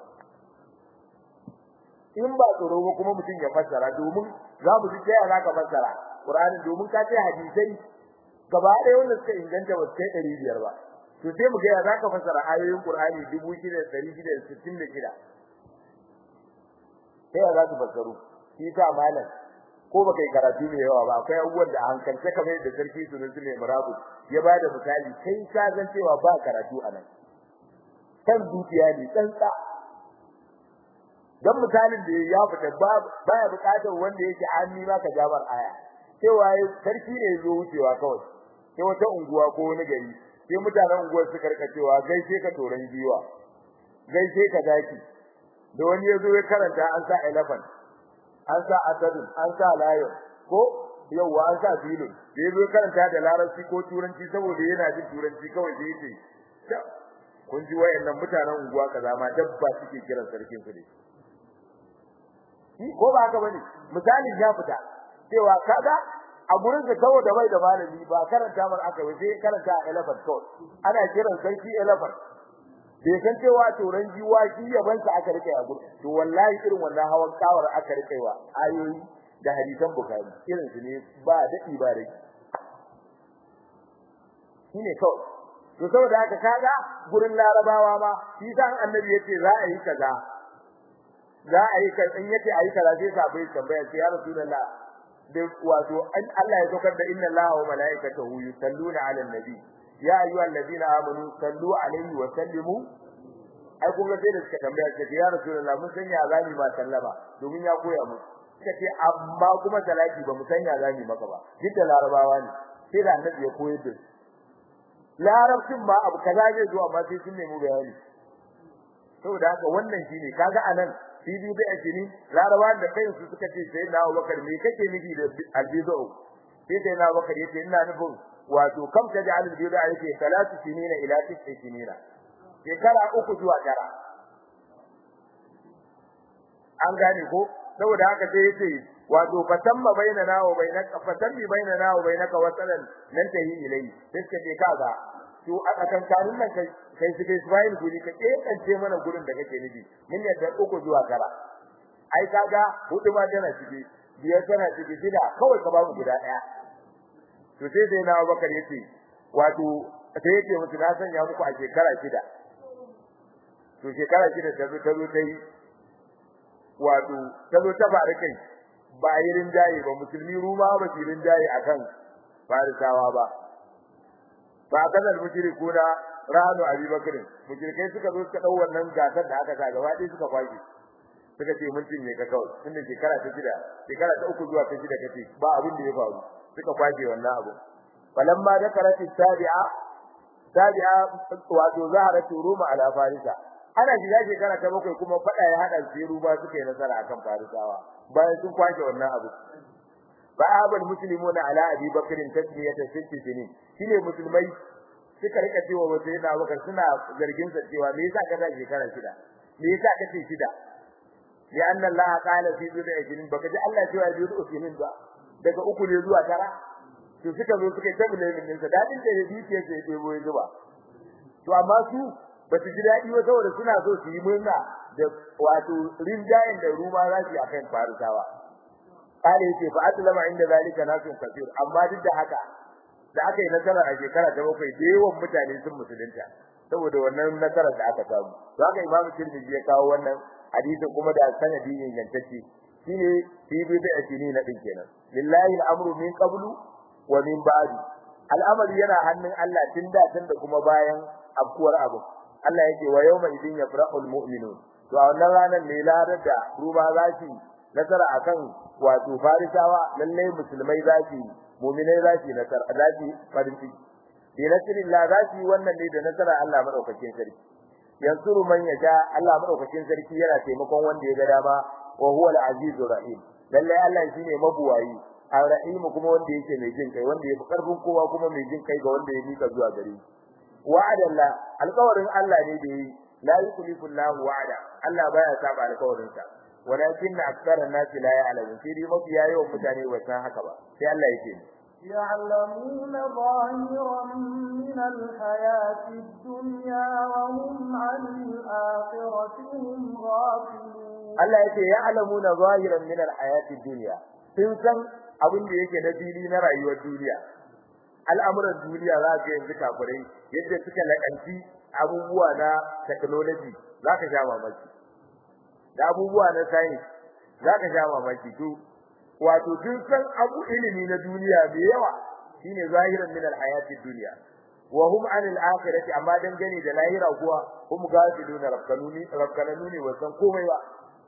in ba tsoro ba kuma mutum ya fassara domin za mu ji sai zaka fassara Qur'ani domin ka ce hadisai gaba ɗaya wanda suka inganta ba sai ɗari biyar ba to sai mu ga ya zaka fassara ayoyin Qur'ani 6666 sai ya zaka fassaru shi ta malam ko baka yi karatu mai yawa ba akwai abubuwan da hankalce kamar yadda sarki sunan su ne murabu ya bada misali kai ka san cewa ba karatu anan kan zuciya ne tsantsa dan misalin da ya fita baya bukatar wanda yake hanni ma ka jabar aya cewa sarki ne zo wucewa kawai sai wata unguwa ko wani gari sai mutanen unguwar su karkacewa gaishe ka toran giwa gaishe ka zaki da wani yazo ya karanta an sa elephant an sa asadun an sa lion ko yawa an sa filin da yazo ya karanta da larabci ko turanci saboda yana jin turanci kawai sai yace kun ji wayannan mutanen unguwa kaza ma dabba suke kiran sarkin su ne ko ba haka bane misali ya fita cewa kaga a gurin da saboda bai da malami ba karanta mar aka yi sai karanta elephant code ana kiran sarki elephant bai san cewa turan jiwa shi yaban sa aka rike a gurin to wallahi irin wannan hawan kawar aka rike wa ayoyi da hadisan bukhari irin su ne ba dadi ba dai shine kawai to saboda haka kaga gurin larabawa ma shi san annabi yace za a yi kaza za a yi kan in yace ayi kaza sai sabai tambaya sai ya rasulullah da wato an Allah ya saukar da inna Allaha wa malaikatahu yusalluna 'alan nabi ya ayyuhallazina amanu sallu 'alaihi wa sallimu ai kun ga sai da suka tambaya suka ce ya rasulullah mun san ya zami ma sallama domin ya koya mu suka ce amma kuma salati ba mu san ya zami maka ba duk da larabawa ne sai da annabi ya koyar da larabcin ma abu kaza zai zo amma sai sun nemi bayani saboda haka wannan shine kaga anan bibi bai ajini larabawa da kai su suka ce sai na Abubakar me kake nufi da albizo sai sai na Abubakar yace ina nufin wato kam ta da albizo yake salatu sinina ila tis'i sinina shekara uku zuwa tara an gane ko saboda haka sai yace wato fatamma bainana wa bainaka fatammi bainana wa bainaka wasalan nan tahi ilai sai ka ce kaga to a kan karin nan kai kai su kai Ismail guri ka kance mana gurin da kake nufi mun yadda uku zuwa tara ai kaga hudu ma tana ciki biyar tana ciki shida kawai ka ba mu guda daya to sai sai na Abubakar yace wato sai yace musu na sanya muku a shekara shida to shekara shida ta zo ta zo ta yi wato ta zo ta faru kai ba yi rinjaye ba musulmi ruma ba su rinjaye akan farisawa ba ba kana mushrikuna ranu abubakar mushrikai suka zo suka dau wannan gasar da aka sa gaba ɗaya suka kwashi suka ce mun cinye ka kawai tunda shekara ta shida shekara ta uku zuwa ta shida kace ba abin da ya faru suka kwashe wannan abu falamma dakarat tabi'a tabi'a wato zaharat ruma ala farisa ana shiga shekara ta bakwai kuma fada ya hada su ruba suka yi nasara akan farisawa bayan sun kwashe wannan abu fa abal muslimuna ala abi bakrin tasmiyata sitti sinin shine musulmai suka rika cewa wata yana bakar suna zargin sa cewa me yasa kaza shekara shida me yasa kace shida li anna allah qala fi dunya ajrin baka ji allah cewa bi usinin ba daga uku ne zuwa tara to suka zo suka tabbata min sa dadin da dukiyar sai debo ya zuba to amma su ba su ji daɗi ba saboda suna so su yi murna da wato rinjayen da ruma za su yi akan farisawa kare yake fa aslama inda zalika nasun kafir amma duk da haka da aka yi nasara a shekara ta bakwai da yawan mutane sun musulunta saboda wannan nasarar da aka samu to haka imamu tirmidhi ya kawo wannan hadisin kuma da sanadi ne gantacce shine fi bi da asini na din kenan lillahi al'amru min qablu wa min ba'du al'amari yana hannun Allah tun da tun da kuma bayan afkuwar abu Allah yake wa yawma idin yafrahul mu'minun to a wannan ranar ne larar da ruba zaki nasara akan wato farisawa lalle musulmai zaki mu'minai zaki nasara zaki farin ciki bi nasrillah zaki wannan ne da nasara Allah madaukakin sarki yansuru man yasha Allah madaukakin sarki yana taimakon wanda ya ga dama wa huwa al-azizur rahim lalle Allah shine mabuwayi ar-rahim kuma wanda yake mai jin kai wanda yafi karfin kowa kuma mai jin kai ga wanda ya mika zuwa gare shi wa'adallah alƙawarin Allah ne da yi la yukhlifu Allahu wa'ada Allah baya saba alƙawarin sa walakin aktsara an-nas la ya'lamun sai dai mafi yawan mutane ba san haka ba sai Allah yake
يعلمون ظاهرا من الحياة الدنيا وهم عن الآخرة هم غافلون
Allah yake ya'lamuna zahiran min al-hayati ad-dunya sun san abin da yake na fili na rayuwar duniya al'amuran duniya za ka yanzu kafirai yadda suka lakanci abubuwa na technology za ka sha mamaki da abubuwa na science za ka sha mamaki to wato duk san abu ilimi na duniya mai yawa shine zahiran min al-hayati dunya wa hum an al-akhirati amma dangane da lahira kuwa hum gafiluna rabbanuni rabbanuni wa san komai ba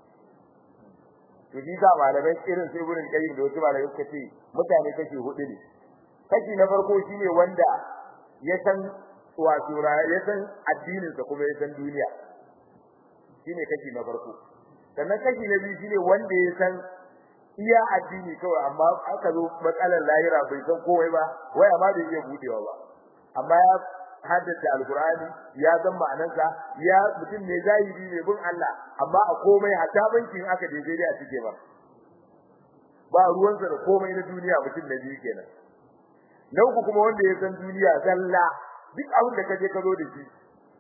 to ni ga malamai irin sai gurin kai da wasu malamai suka ce mutane kashi hudu ne kashi na farko shine wanda ya san wato ya san addinin sa kuma ya san duniya shine kashi na farko sannan kashi na biyu shine wanda ya san iya addini kawai amma aka zo matsalar lahira bai san komai ba wai amma bai iya budewa ba amma ya haddace alqur'ani ya san ma'anarsa ya mutum ne zahiri ne bin Allah amma a komai hatta bankin aka je sai a cike ba ba ruwansa da komai na duniya mutum na biyu kenan na uku kuma wanda ya san duniya zalla duk abin da kaje ka zo da shi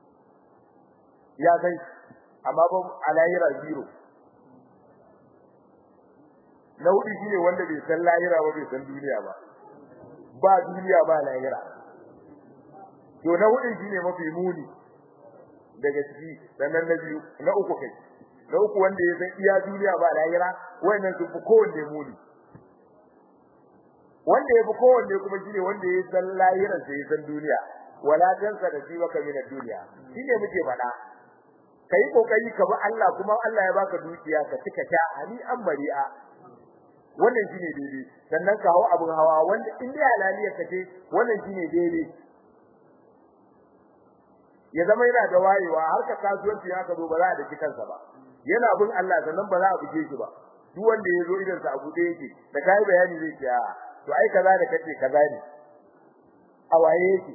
ya san amma ba alayira zero na hudu shine wanda bai san lahira ba bai san duniya ba ba duniya ba lahira to na hudu shine mafi muni daga ciki sannan na biyu na uku kai na uku wanda ya san iya duniya ba lahira wayannan sun fi kowanne muni wanda ya fi kowanne kuma shine wanda ya san lahirar sai ya san duniya wala tansa da shi baka min duniya shine muke faɗa kai kokari ka bi Allah kuma Allah ya baka dukiya ka tika ta ani an bari'a wannan shine daidai sannan ka hawo abun hawa wanda in dai halaliyar ka ce wannan shine daidai ya zama yana da wayewa har ka kasuwanci ya ka zo ba za a daki kansa ba yana bin Allah sannan ba za a buge shi ba duk wanda ya zo idan sa abu da yake da kai bayani zai ce a to ai kaza da kace kaza ne a waye yake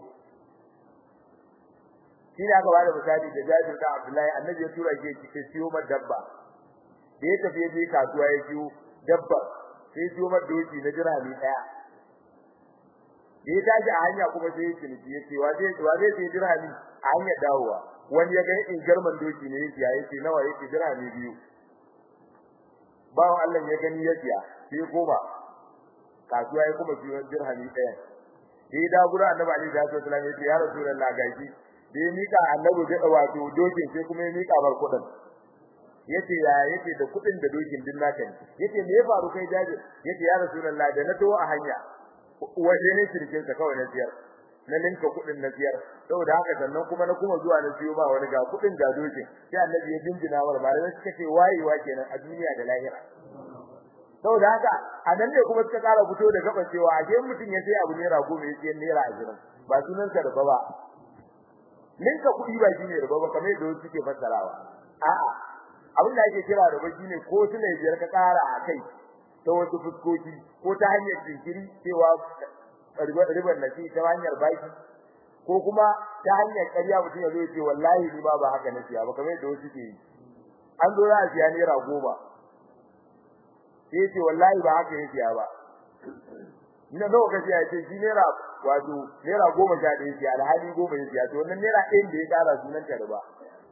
shi ne aka bada misali da Jabir da Abdullahi annabi ya tura shi ya siyo mar dabba da ya tafi je kasuwa ya siyo dabba sai siyo mar doki na dirhami daya da ya tashi a hanya kuma sai ya ciniki ya ce wa zai wa zai sai dirhami a hanyar dawowa wani ya ga in garman doki ne yake ya ce nawa yake dirhami biyu bawan Allah ya gani ya siya sai ya koma kasuwa ya kuma siyo dirhami daya da ya dawo gurin annabi Ali sallallahu alaihi wasallam ya ce ya rasulullah gashi da ya mika annabi da wato dokin sai kuma ya mika bar kudin yace ya yace da kudin da dokin din naka ne yace me ya faru kai jaji yace ya rasulullah da na to a hanya waje ne shirkin ka kawai na siyar na linka kudin na siyar saboda haka sannan kuma na kuma zuwa na siyo ba wani ga kudin da dokin sai annabi ya jinjina war ba da suka ce wayewa kenan a duniya da lahira saboda haka a nan ne kuma suka kara fito da gaba cewa a je mutum ya sai abu naira goma ya sai naira ashirin ba sunan sa da ba ninka kuɗi ba shine riba ba kamar yadda suke fassarawa a'a abin da ake kira riba shine ko tuna biyar ka ƙara a kai ta wasu fuskoki ko ta hanyar jinkiri cewa ribar na ta hanyar baki ko kuma ta hanyar ƙarya mutum ya zo ya ce wallahi ni ba ba haka na siya ba kamar yadda wasu ke yi an zo za a siya naira goma sai ya ce wallahi ba haka ya siya ba ina nawa kace ya ce shi naira wato naira goma sha ɗaya ce alhali goma ya siya to wannan naira ɗayan da ya ƙara sunan ta riba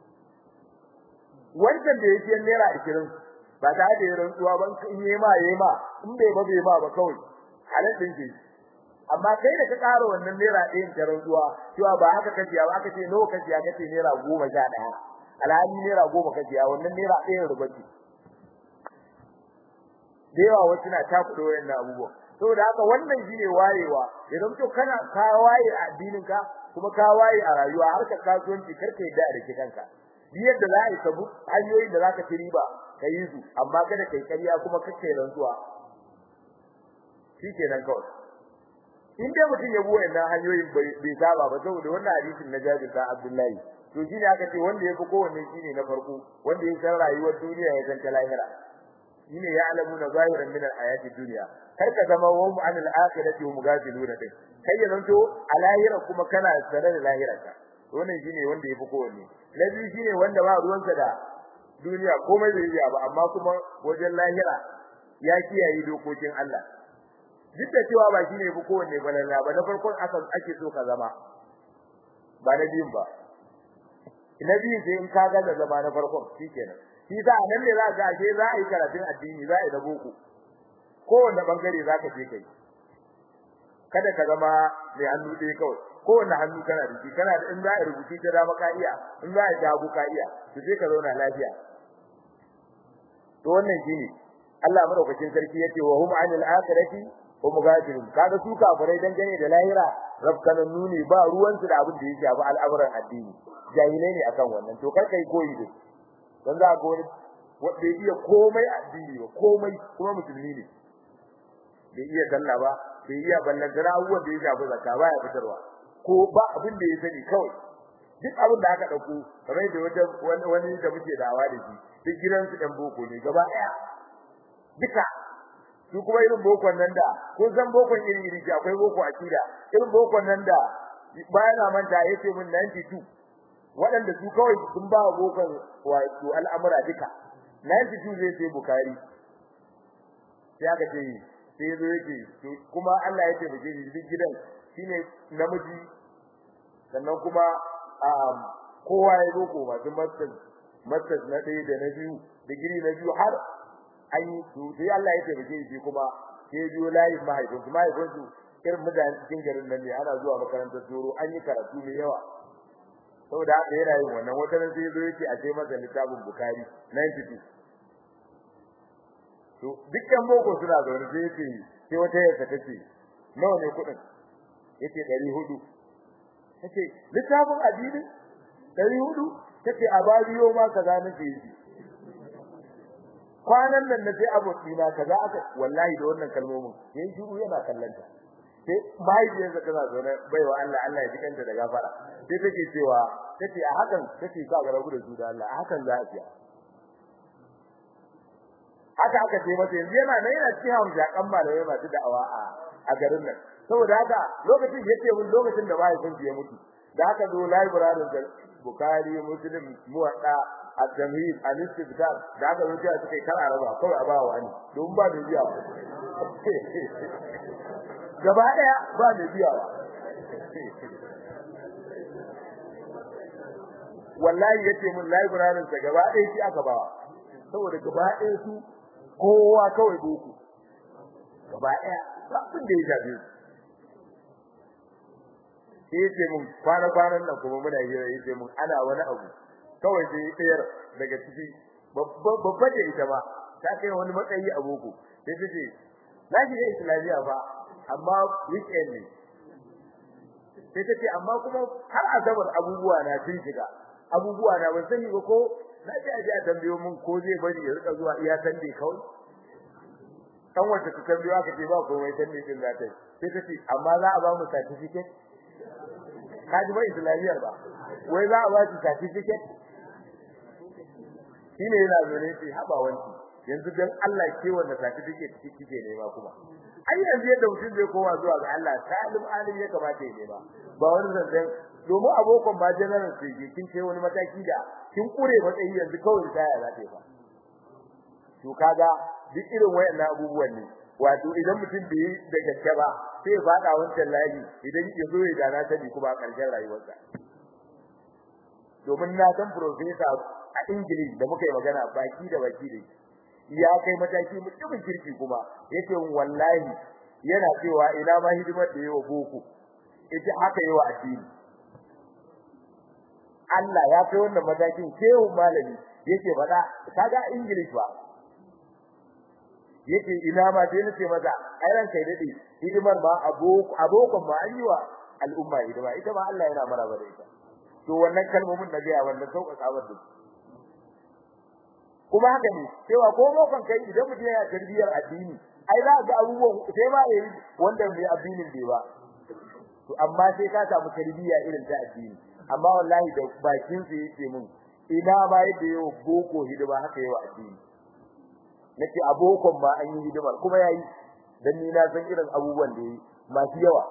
wancan da yake naira ashirin ba ta da ya rantsuwa ban in yi ma yayi ma in bai ba bai ma ba kawai halal din ke amma kai da ka ƙara wannan naira ɗayan ta rantsuwa cewa ba haka kace ba aka ce nawa kace aka ce naira goma sha ɗaya alhali naira goma kace wannan naira ɗayan riba ce da yawa wasu na takuɗa wayannan abubuwan saboda haka wannan shine wayewa idan to kana ka waye a addinin ka kuma ka waye a rayuwa har ka kasuwanci karka yadda da kitanka yadda za a yi sabu hanyoyin da zaka ci riba ka yi su amma kada kai ƙarya kuma kake rantsuwa shikenan kawai in dai mutum ya buwa wannan hanyoyin bai saba ba saboda wannan hadisin na Jabir da Abdullahi to shine aka ce wanda yafi kowanne shine na farko wanda ya san rayuwar duniya ya san ta lahira shine ya alamu na zahiran min al-ayati dunya kar ka zama wa mu anil akhirati hum ghafilun din kai ya zanto a lahira kuma kana sanar da lahirarka wannan shine wanda yafi kowanne na biyu shine wanda ba ruwansa da duniya komai bai yi ba amma kuma wajen lahira ya kiyaye dokokin Allah duk da cewa ba shine yafi kowanne balalla ba na farkon aka ake so ka zama ba na biyun ba na biyun sai in ka ga zama na farkon shikenan shi da nan ne za ga ashe za a yi karatun addini za a yi da boko kowanne bangare za ka je kai kada ka zama mai hannu ɗaya kawai kowanne hannu kana da shi kana da in za a rubuci ta dama ka iya in za a jago ka iya to sai ka zauna lafiya to wannan shine Allah madaukakin sarki yace wa hum anil akhirati hum ghafilun kaga su kafirai dangane da lahira rabkanan nuni ba ruwan su da abin da yake ba al'amuran addini jahilai ne akan wannan to kar kai koyi da dan za ga wani wanda iya komai addini ba komai kuma musulmi ne bai iya sallah ba bai iya ballan da abubuwan da ya shafi zakka ba ya fitarwa ko ba abin da ya sani kawai duk abin da aka dauko kamar da wata wani da muke dawa da shi duk gidan su dan boko ne gaba daya duka su kuma irin bokon nan da kun san bokon iri iri akwai boko akida irin bokon nan da bayan na manta yace min 92 waɗanda su kawai sun ba bokon wato al'amura duka 92 zai sai bukari sai aka ce sai yazo yake kuma Allah ya taimake shi duk gidan shine namiji sannan kuma kowa ya zo ko masu masters masters na ɗaya da na biyu digiri na biyu har an yi su sai Allah ya taimake shi kuma sai biyo layin mahaifinsu mahaifinsu irin mutanen cikin garin nan ne ana zuwa makarantar tsoro an yi karatu mai yawa saboda haka yana yin wannan wata ran sai zo yake a sai masa littafin bukari 92 to dukkan boko suna zaune sai yake sai wata yarsa tace nawa ne kuɗin yace 400 tace littafin addini 400 tace a bariyo ma kaza nake yi kwanan nan nace abokina kaza aka wallahi da wannan kalmomin yayin shiru yana kallanta sai mahaifiyarsa tana zaune baiwa Allah Allah ya ji kanta da gafara sai take cewa tace a hakan tace ka ga rabu da su da Allah a hakan za a fiya haka aka ce mata yanzu yana nan yana cikin hamza kan malamai masu da'awa a a garin nan saboda haka lokacin yace mun lokacin da mahaifin ya mutu da haka zo library da Bukhari Muslim Muwatta at-Tamhid al-Istidkar da haka zo sai suka kara raba kawai a bawa wani don ba da biya gaba daya ba da biya wallahi yace mun library sa gaba daya shi aka bawa saboda gaba daya su kowa kawai boko gaba daya ba abin da ya jabe su yace mun kwana kwanan nan kuma muna hira yace mun ana wani abu kawai sai tsayar daga ciki babba da ita ba ta kai wani matsayi a boko sai ta ce na shiga islamiya ba amma weekend ne sai ta ce amma kuma har asabar abubuwa na sun shiga abubuwa na ban sani ba ko na ji aje a tambayo mun ko zai bari ya rika zuwa iya sande kawai kan wacce ta tambayo aka ce ba komai sande din za ta sai ta ce amma za a ba mu certificate ka ji ba islamiyar ba wai za a ba ki certificate shine yana zone shi haba wanki yanzu dan Allah ke wanda certificate kike nema kuma ai yanzu yadda mutum zai koma zuwa ga Allah salim alim ya kamata ya nema ba wani zanzan domin abokan ba general sai ke kin kai wani mataki da kin kure matsayi yanzu kawai taya za ta yi ba to kaga duk irin wayannan abubuwan ne wato idan mutum bai da gaske ba sai fada wancan layi idan ya zo ya dana sani kuma a ƙarshen rayuwarsa domin na san professor a English da muka yi magana baki da baki da ya kai mataki mutumin kirki kuma yace wallahi yana cewa ina ma hidimar da yawa boko ita haka yawa addini Allah ya kai wannan matakin kewu malami yake faɗa kaga English ba yake ina ma dai nace maza ai ran kai dade hidimar ma aboko abokon ma an yi wa al'umma hidima ita ma Allah yana maraba da ita to wannan kalmomin da ga wannan sauƙaƙa wadda kuma haka ne cewa ko bokon kai idan mutum yana tarbiyar addini ai za ga abubuwan sai ma yayi wanda mai addinin bai ba to amma sai ka samu tarbiyya irin ta addini amma wallahi da bakin sa yake mun ina ba yadda yau boko hidima haka yawa addini nake abokon ma an yi hidimar kuma yayi dan ni na san irin abubuwan da yi masu yawa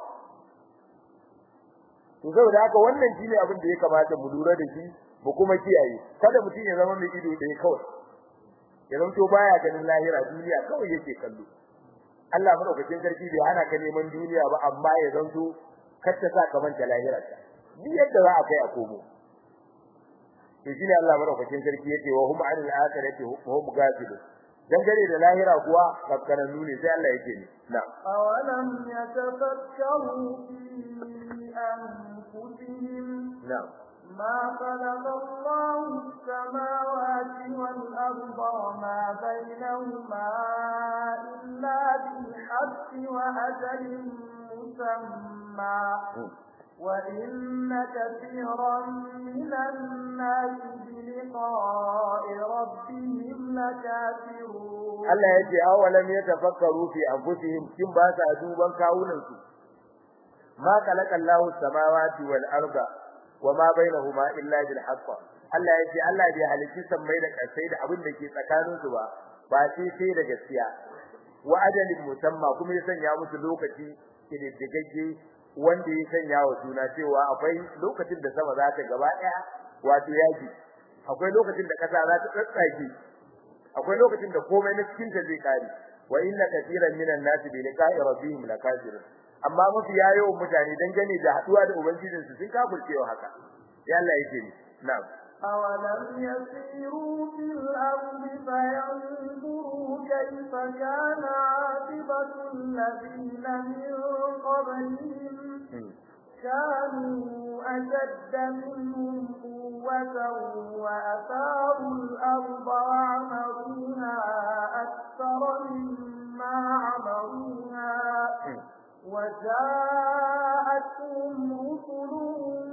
to saboda haka wannan shine abin da ya kamata mu lura da shi mu kuma kiyaye kada mutum ya zama mai ido ɗaya kawai ya zanto baya ganin lahira duniya kawai yake kallo Allah madaukakin sarki bai hana ka neman duniya ba amma ya zanto kar ta sa ka manta lahirarka ni yadda za a kai a komo to shine Allah madaukakin sarki yake wa hum anil akhirati hum ghafilun dangane da lahira kuwa kakkaran nuni sai Allah yake ni na
awalam yatafakkaru fi anfusihim
na'am
ما خلق الله السماوات والأرض وما بينهما إلا بالحق وأجل مسمى وإن كثيرا من الناس بلقاء ربهم لكافرون
Allah yace awalam yatafakkaru fi anfusihim kin ba sa duban kawunan su ma khalaqa Allahu samawati wal arda wama bainahuma illa bil haqq Allah yace Allah bai halicci sammai da kasai da abin da ke tsakanin su ba ba sai sai da gaskiya wa ajalin musamma kuma ya sanya musu lokaci kididdigagge wanda ya sanya wa suna cewa akwai lokacin da sama za ta gaba daya wato yaji akwai lokacin da kasa za ta tsatsage akwai lokacin da komai na cikin ta zai kare wa inna katiran minan nasi bi liqa'i rabbihim lakafirun amma mafi yayo mutane dangane da haduwa da ubangijin su sun kafircewa haka ya Allah yake ni na'am
أولم يسيروا في الأرض فينظروا كيف كان عاقبة الذين من قبلهم كانوا أشد منهم قوة وأثاروا الأرض وعمروها أكثر مما عمروها وجاءتهم رسلهم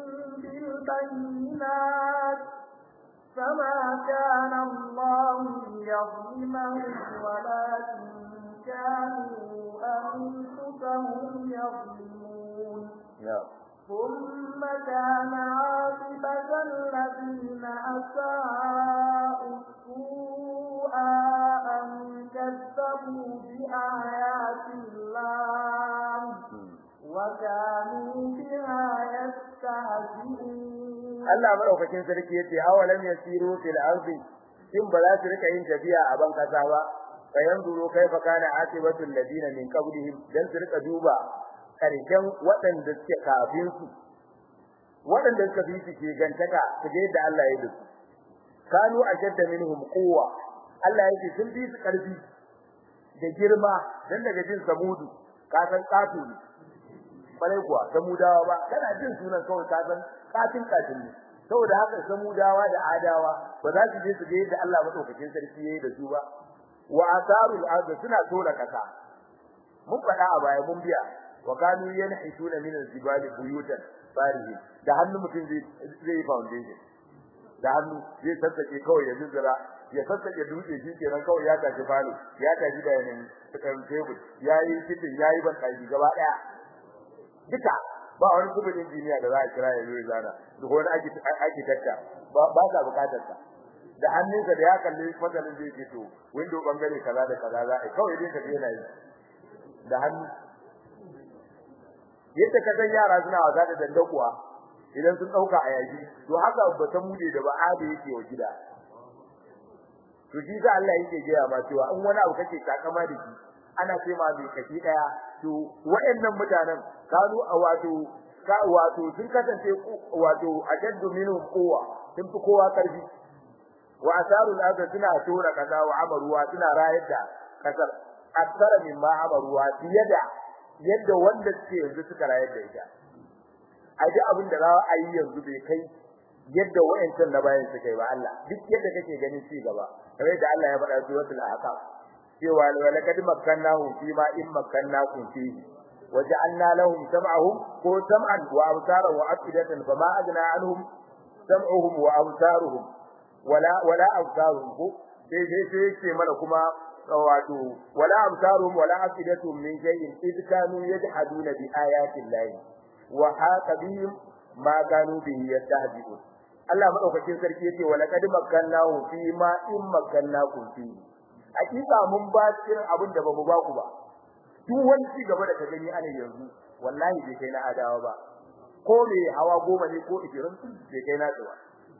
بالبينات فما كان الله ليظلمهم ولكن كانوا أنفسهم يظلمون ثم كان عاقبة الذين أساءوا السوء أن كذبوا بآيات الله وكانوا بها يستهزئون
Allah madaukakin sarki yace awalam yasiru fil ardi in ba za su rika yin tafiya a ban kasa ba kayan duro kaifa kana atibatu alladina min qablihim dan su rika duba karshen waɗanda suke kafin su waɗanda suka bi su ke gantaka su ga yadda Allah ya yi kanu ashadda minhum quwwa Allah yake sun bi su karfi da girma dan daga jin samudu ka san katu ne bare kuwa samudawa ba kana jin sunan kawai ka san katin katin ne saboda haka samudawa da adawa ba za su je su ga yadda Allah madaukakin sarki yayi da su ba wa asarul ard suna tona kasa mun faɗa a baya mun biya wa kanu yanhituna min al-jibali buyutan farihi da hannu mutum zai zai foundation da hannu zai sassake kawai ya zuzura ya sassake dutse shi kenan kawai ya tafi falo ya tafi da yanin kan tebur yayi kitin yayi ban kai gaba daya duka ba wani kubin injiniya da za a kira ya zo ya zana duk wani architecture ba ba sa bukatar sa da hannunsa da ya kalli matsalin zai ce to window bangare kaza da kaza za a kawai dai ka je na yi da hannu yadda ka san yara suna wasa da dandakuwa idan sun dauka a yaji to haka ba ta mude da ba ade yake wa gida to shi sa Allah yake gaya ma cewa in wani abu kake takama da shi ana ce ma bai kashi daya to wayannan mutanen kanu a wato ka wato sun kasance wato ajaddu minhum quwwa sun fi kowa karfi wa asarul ardi suna tura kaza wa amaruwa suna rayar da kasar akthara mimma amaruwa da yadda wanda suke yanzu suka rayar da ita a ji abin da za a yi yanzu bai kai yadda wayancan na bayan suka yi ba Allah duk yadda kake ganin ci gaba kamar da Allah ya faɗa suratul ahqaf cewa walaqad makkannahu fi ma in makkannakum fihi waja'alna lahum sam'ahum ko sam'an wa absaran wa afidatan fama adna anhum sam'uhum wa absaruhum wala wala absaruhum ko sai sai sai yake mana kuma wato wala absaruhum wala afidatuhum min shay'in id kanu yajhaduna bi ayati llahi wa haqa bihim ma kanu bihi yastahzi'un Allah madaukakin sarki yace wala kad makkannahu fi ma in makkannakum fi hakika mun ba cikin abin da bamu ba ku ba duk wani ci gaba da ka gani ana yanzu wallahi bai kai na adawa ba ko me hawa goma ne ko 20 bai kai na ba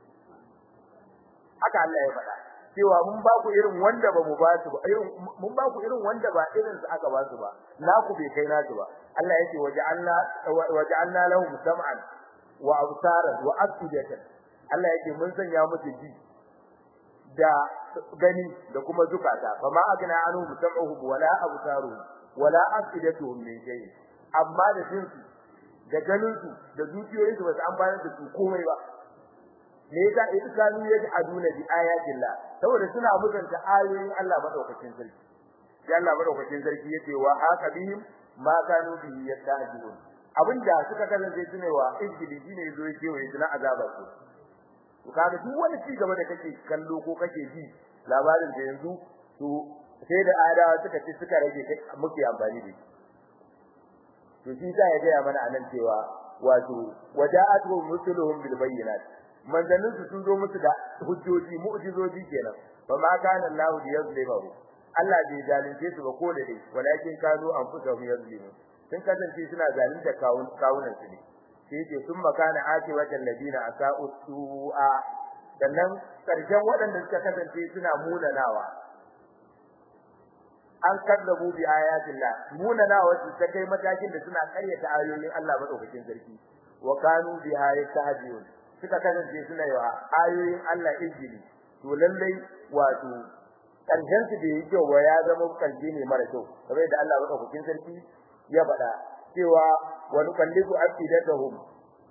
haka Allah ya faɗa cewa mun ba ku irin wanda ba mu ba su ba irin mun ba ku irin wanda ba irin su aka ba su ba naku bai kai nasu ba Allah yake waja'alna waja'alna lahum sam'an wa absaran wa afidatan Allah yake mun sanya musu ji da gani da kuma zukata fa ma agna anhu sam'uhum wala absaruhum wala afidatuhum min shay amma da jinsu da ganin su da zuciyoyinsu ba su amfana da su komai ba me yasa iskanu yaj'aluna bi ayatillah saboda suna mutunta ayoyin Allah madaukakin sarki sai Allah madaukakin sarki yace wa haka bihim ma kanu bihi yastahzi'un abinda suka kasance sune wa izgili shine yazo yake wa yana azaba su to kaga duk wani ci gaba da kake kallo ko kake ji labarin da yanzu to sai da adawa suka ci suka rage muke amfani da shi to shi sai ya ga mana anan cewa wato waja'atu rusuluhum bil bayyinat manzannin su sun zo musu da hujjoji mu'jizoji kenan fa ma kana Allah bi yazlimu Allah bai zalunce su ba ko da dai walakin kanu anfusahum yazlimun sun kasance suna zalunta kawun kawunan su ne sai yake sun makana ati wajal ladina asa'u su'a sannan karshen waɗanda suka kasance suna munanawa an kaddabu bi ayatillah munanawa su ta kai matakin da suna karyata ayoyin Allah madaukakin sarki wa kanu biha yastahzi'un suka kasance suna yi wa ayoyin Allah injili to lallai wato karshen su da yake wa ya zama kalbi ne mara kyau kamar da Allah madaukakin sarki ya faɗa cewa wa nuqallibu afidatahum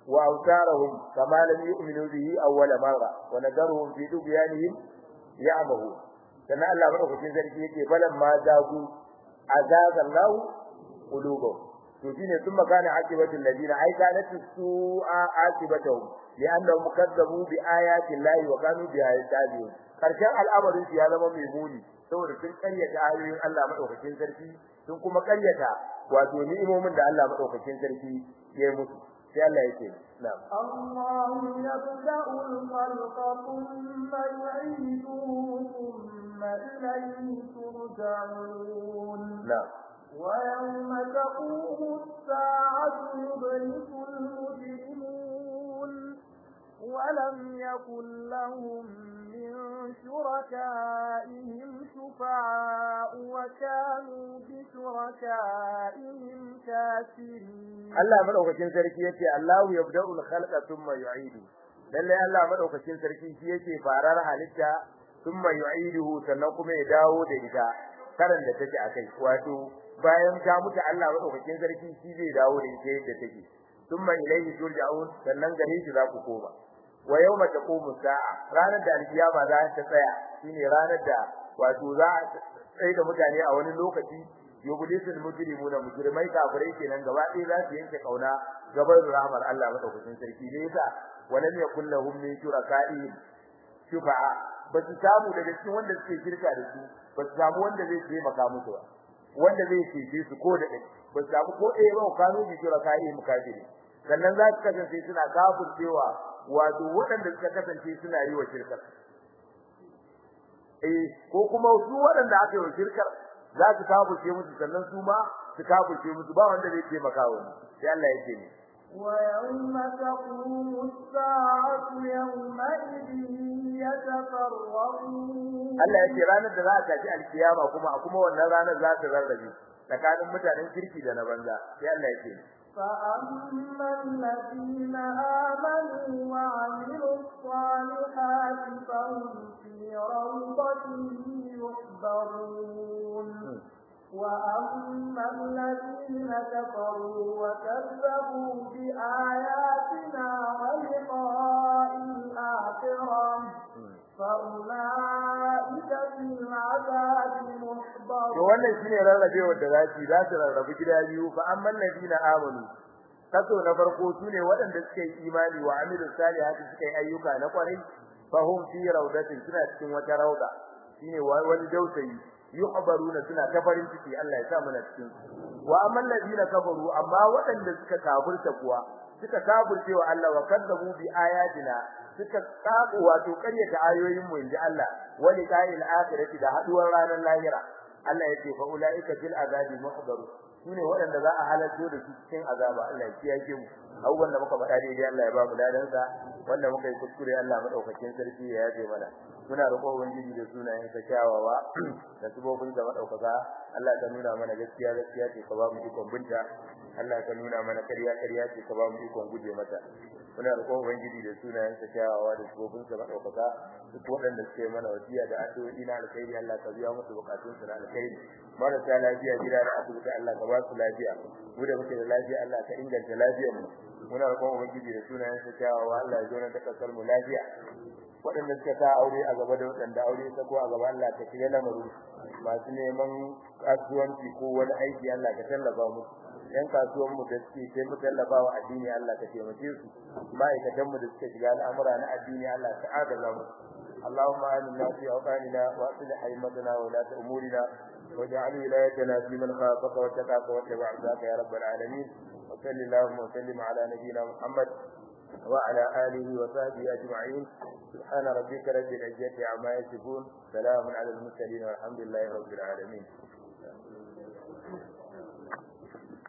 wa awtarahum kama lam yu'minu bihi awwala marra wa nadaruhum fi dubyanihim ya'mahu dan Allah madaukakin sarki yake balan ma zagu azaza Allah qulubahum to shine sun magana akibatul ladina ai kanat su'a akibatuhum li'annahum kadzabu bi ayati llahi wa kanu bi ayati karshen al'amarin ya zama mai muni saboda sun karyata ayoyin Allah madaukakin sarki sun kuma karyata wato ni'imomin da Allah madaukakin sarki ya yi musu sai Allah yake na'am
الله يبدأ الخلق ثم يعيده ثم إليه ترجعون
na'am
ويوم تقوم الساعة يبلس المجرمون ولم يكن لهم من شركائهم شفعاء وكانوا بشركائهم كافرين
Allah madaukakin sarki yace Allahu yabda'ul khalqa thumma yu'idu lalle Allah madaukakin sarki shi yake farar halitta thumma yu'iduhu sannan kuma ya dawo da ita karan da take akai wato bayan ta mutu Allah madaukakin sarki shi zai dawo da ita yadda take thumma ilayhi turja'un sannan gare shi za ku koma wa yawma taqumu sa'a ranar da alkiyama za ta tsaya shine ranar da wato za a tsaye da mutane a wani lokaci yublisul mujrimuna mujrimai kafirai kenan gaba ɗaya za su yanke kauna gaban rahmar Allah madaukakin sarki ne yasa walam yakul lahum min shuraka'i shufa'a ba su samu daga cikin wanda suke shirka da su ba su samu wanda zai taimaka musu ba wanda zai cece su ko da ɗaya ba su samu ko ɗaya ba kanu bi shuraka'i mukafiri sannan za su kasance suna kafircewa wato waɗanda suka kasance suna yi wa shirkar eh ko kuma su waɗanda aka yi wa shirkar za su kafirce musu sannan su ma su kafirce musu ba wanda zai taimaka wa ni sai Allah yake ni
ويوم تقوم الساعة يومئذ يتفرقون
Allah yake ranar da za a tafi alkiyama kuma a kuma wannan ranar za ta rarrabe tsakanin mutanen kirki da na banza sai Allah yake ni
فأما الذين آمنوا وعملوا الصالحات فهم في روضة يحبرون وأما الذين كفروا وكذبوا بآياتنا ولقاء الآخرة فأولئك في العذاب
to
محضرون
wannan shine rarrabewar da za su yi, za su rarrabu gida biyu fa amman ladina amanu kaso na farko sune waɗanda suka yi imani wa amilu salihati suka yi ayyuka na kwarai fa hum fi rawdatin suna cikin wata rauda shine wa- wani dausayi yuhbaruna suna ta farin ciki Allah ya sa mana cikin su. wa amman ladina kafaru amma waɗanda suka kafirta kuwa suka kafirce wa Allah wa kadzabu bi ayatina suka tsabu wato karyata ayoyin mu inji Allah wa liqa'il akhirati da haduwar ranar lahira Allah yake fa ulaika fil azabi muhdaru sune waɗanda za a halarto da su cikin azaba Allah ya kiyaye mu abubuwan da muka faɗa daidai Allah ya ba mu ladan sa wanda muka yi kuskure Allah madaukakin sarki ya yafe mana muna roƙon ubangiji da sunayen sa kyawawa da subobin da madaukaka Allah ka nuna mana gaskiya gaskiya ce ka ba mu ikon binta Allah ka nuna mana ƙarya ƙarya ce ka ba mu ikon guje mata muna roƙon ubangiji da sunayen sa kyawawa da subobin sa madaukaka duk waɗanda suke mana wasiya da addu'o'i na alkhairi Allah ka biya musu bukatun su na alkhairi marasa lafiya gida da asibiti Allah ka ba su lafiya mu da muke da lafiya Allah ka inganta lafiyar mu muna roƙon ubangiji da sunayen sa kyawawa Allah ya zo na ta kasar mu lafiya waɗanda suka sa aure a gaba da waɗanda aure ta ko a gaba Allah ka shiga lamarin masu neman kasuwanci ko wani aiki Allah ka tallafa musu yan kasuwan mu da suke sai mu tallafa wa addini Allah ka taimake su ma'aikatan mu da suke shiga al'amura na addini Allah ka adala mu اللهم آمنا في أوطاننا وأصلح أئمتنا وولاة أمورنا واجعل ولايتنا في من خافك واتقاك واتبع رضاك يا رب العالمين وصل اللهم وسلم على نبينا محمد وعلى آله وصحبه أجمعين سبحان ربك رب العزة عما يصفون سلام على المرسلين والحمد لله رب العالمين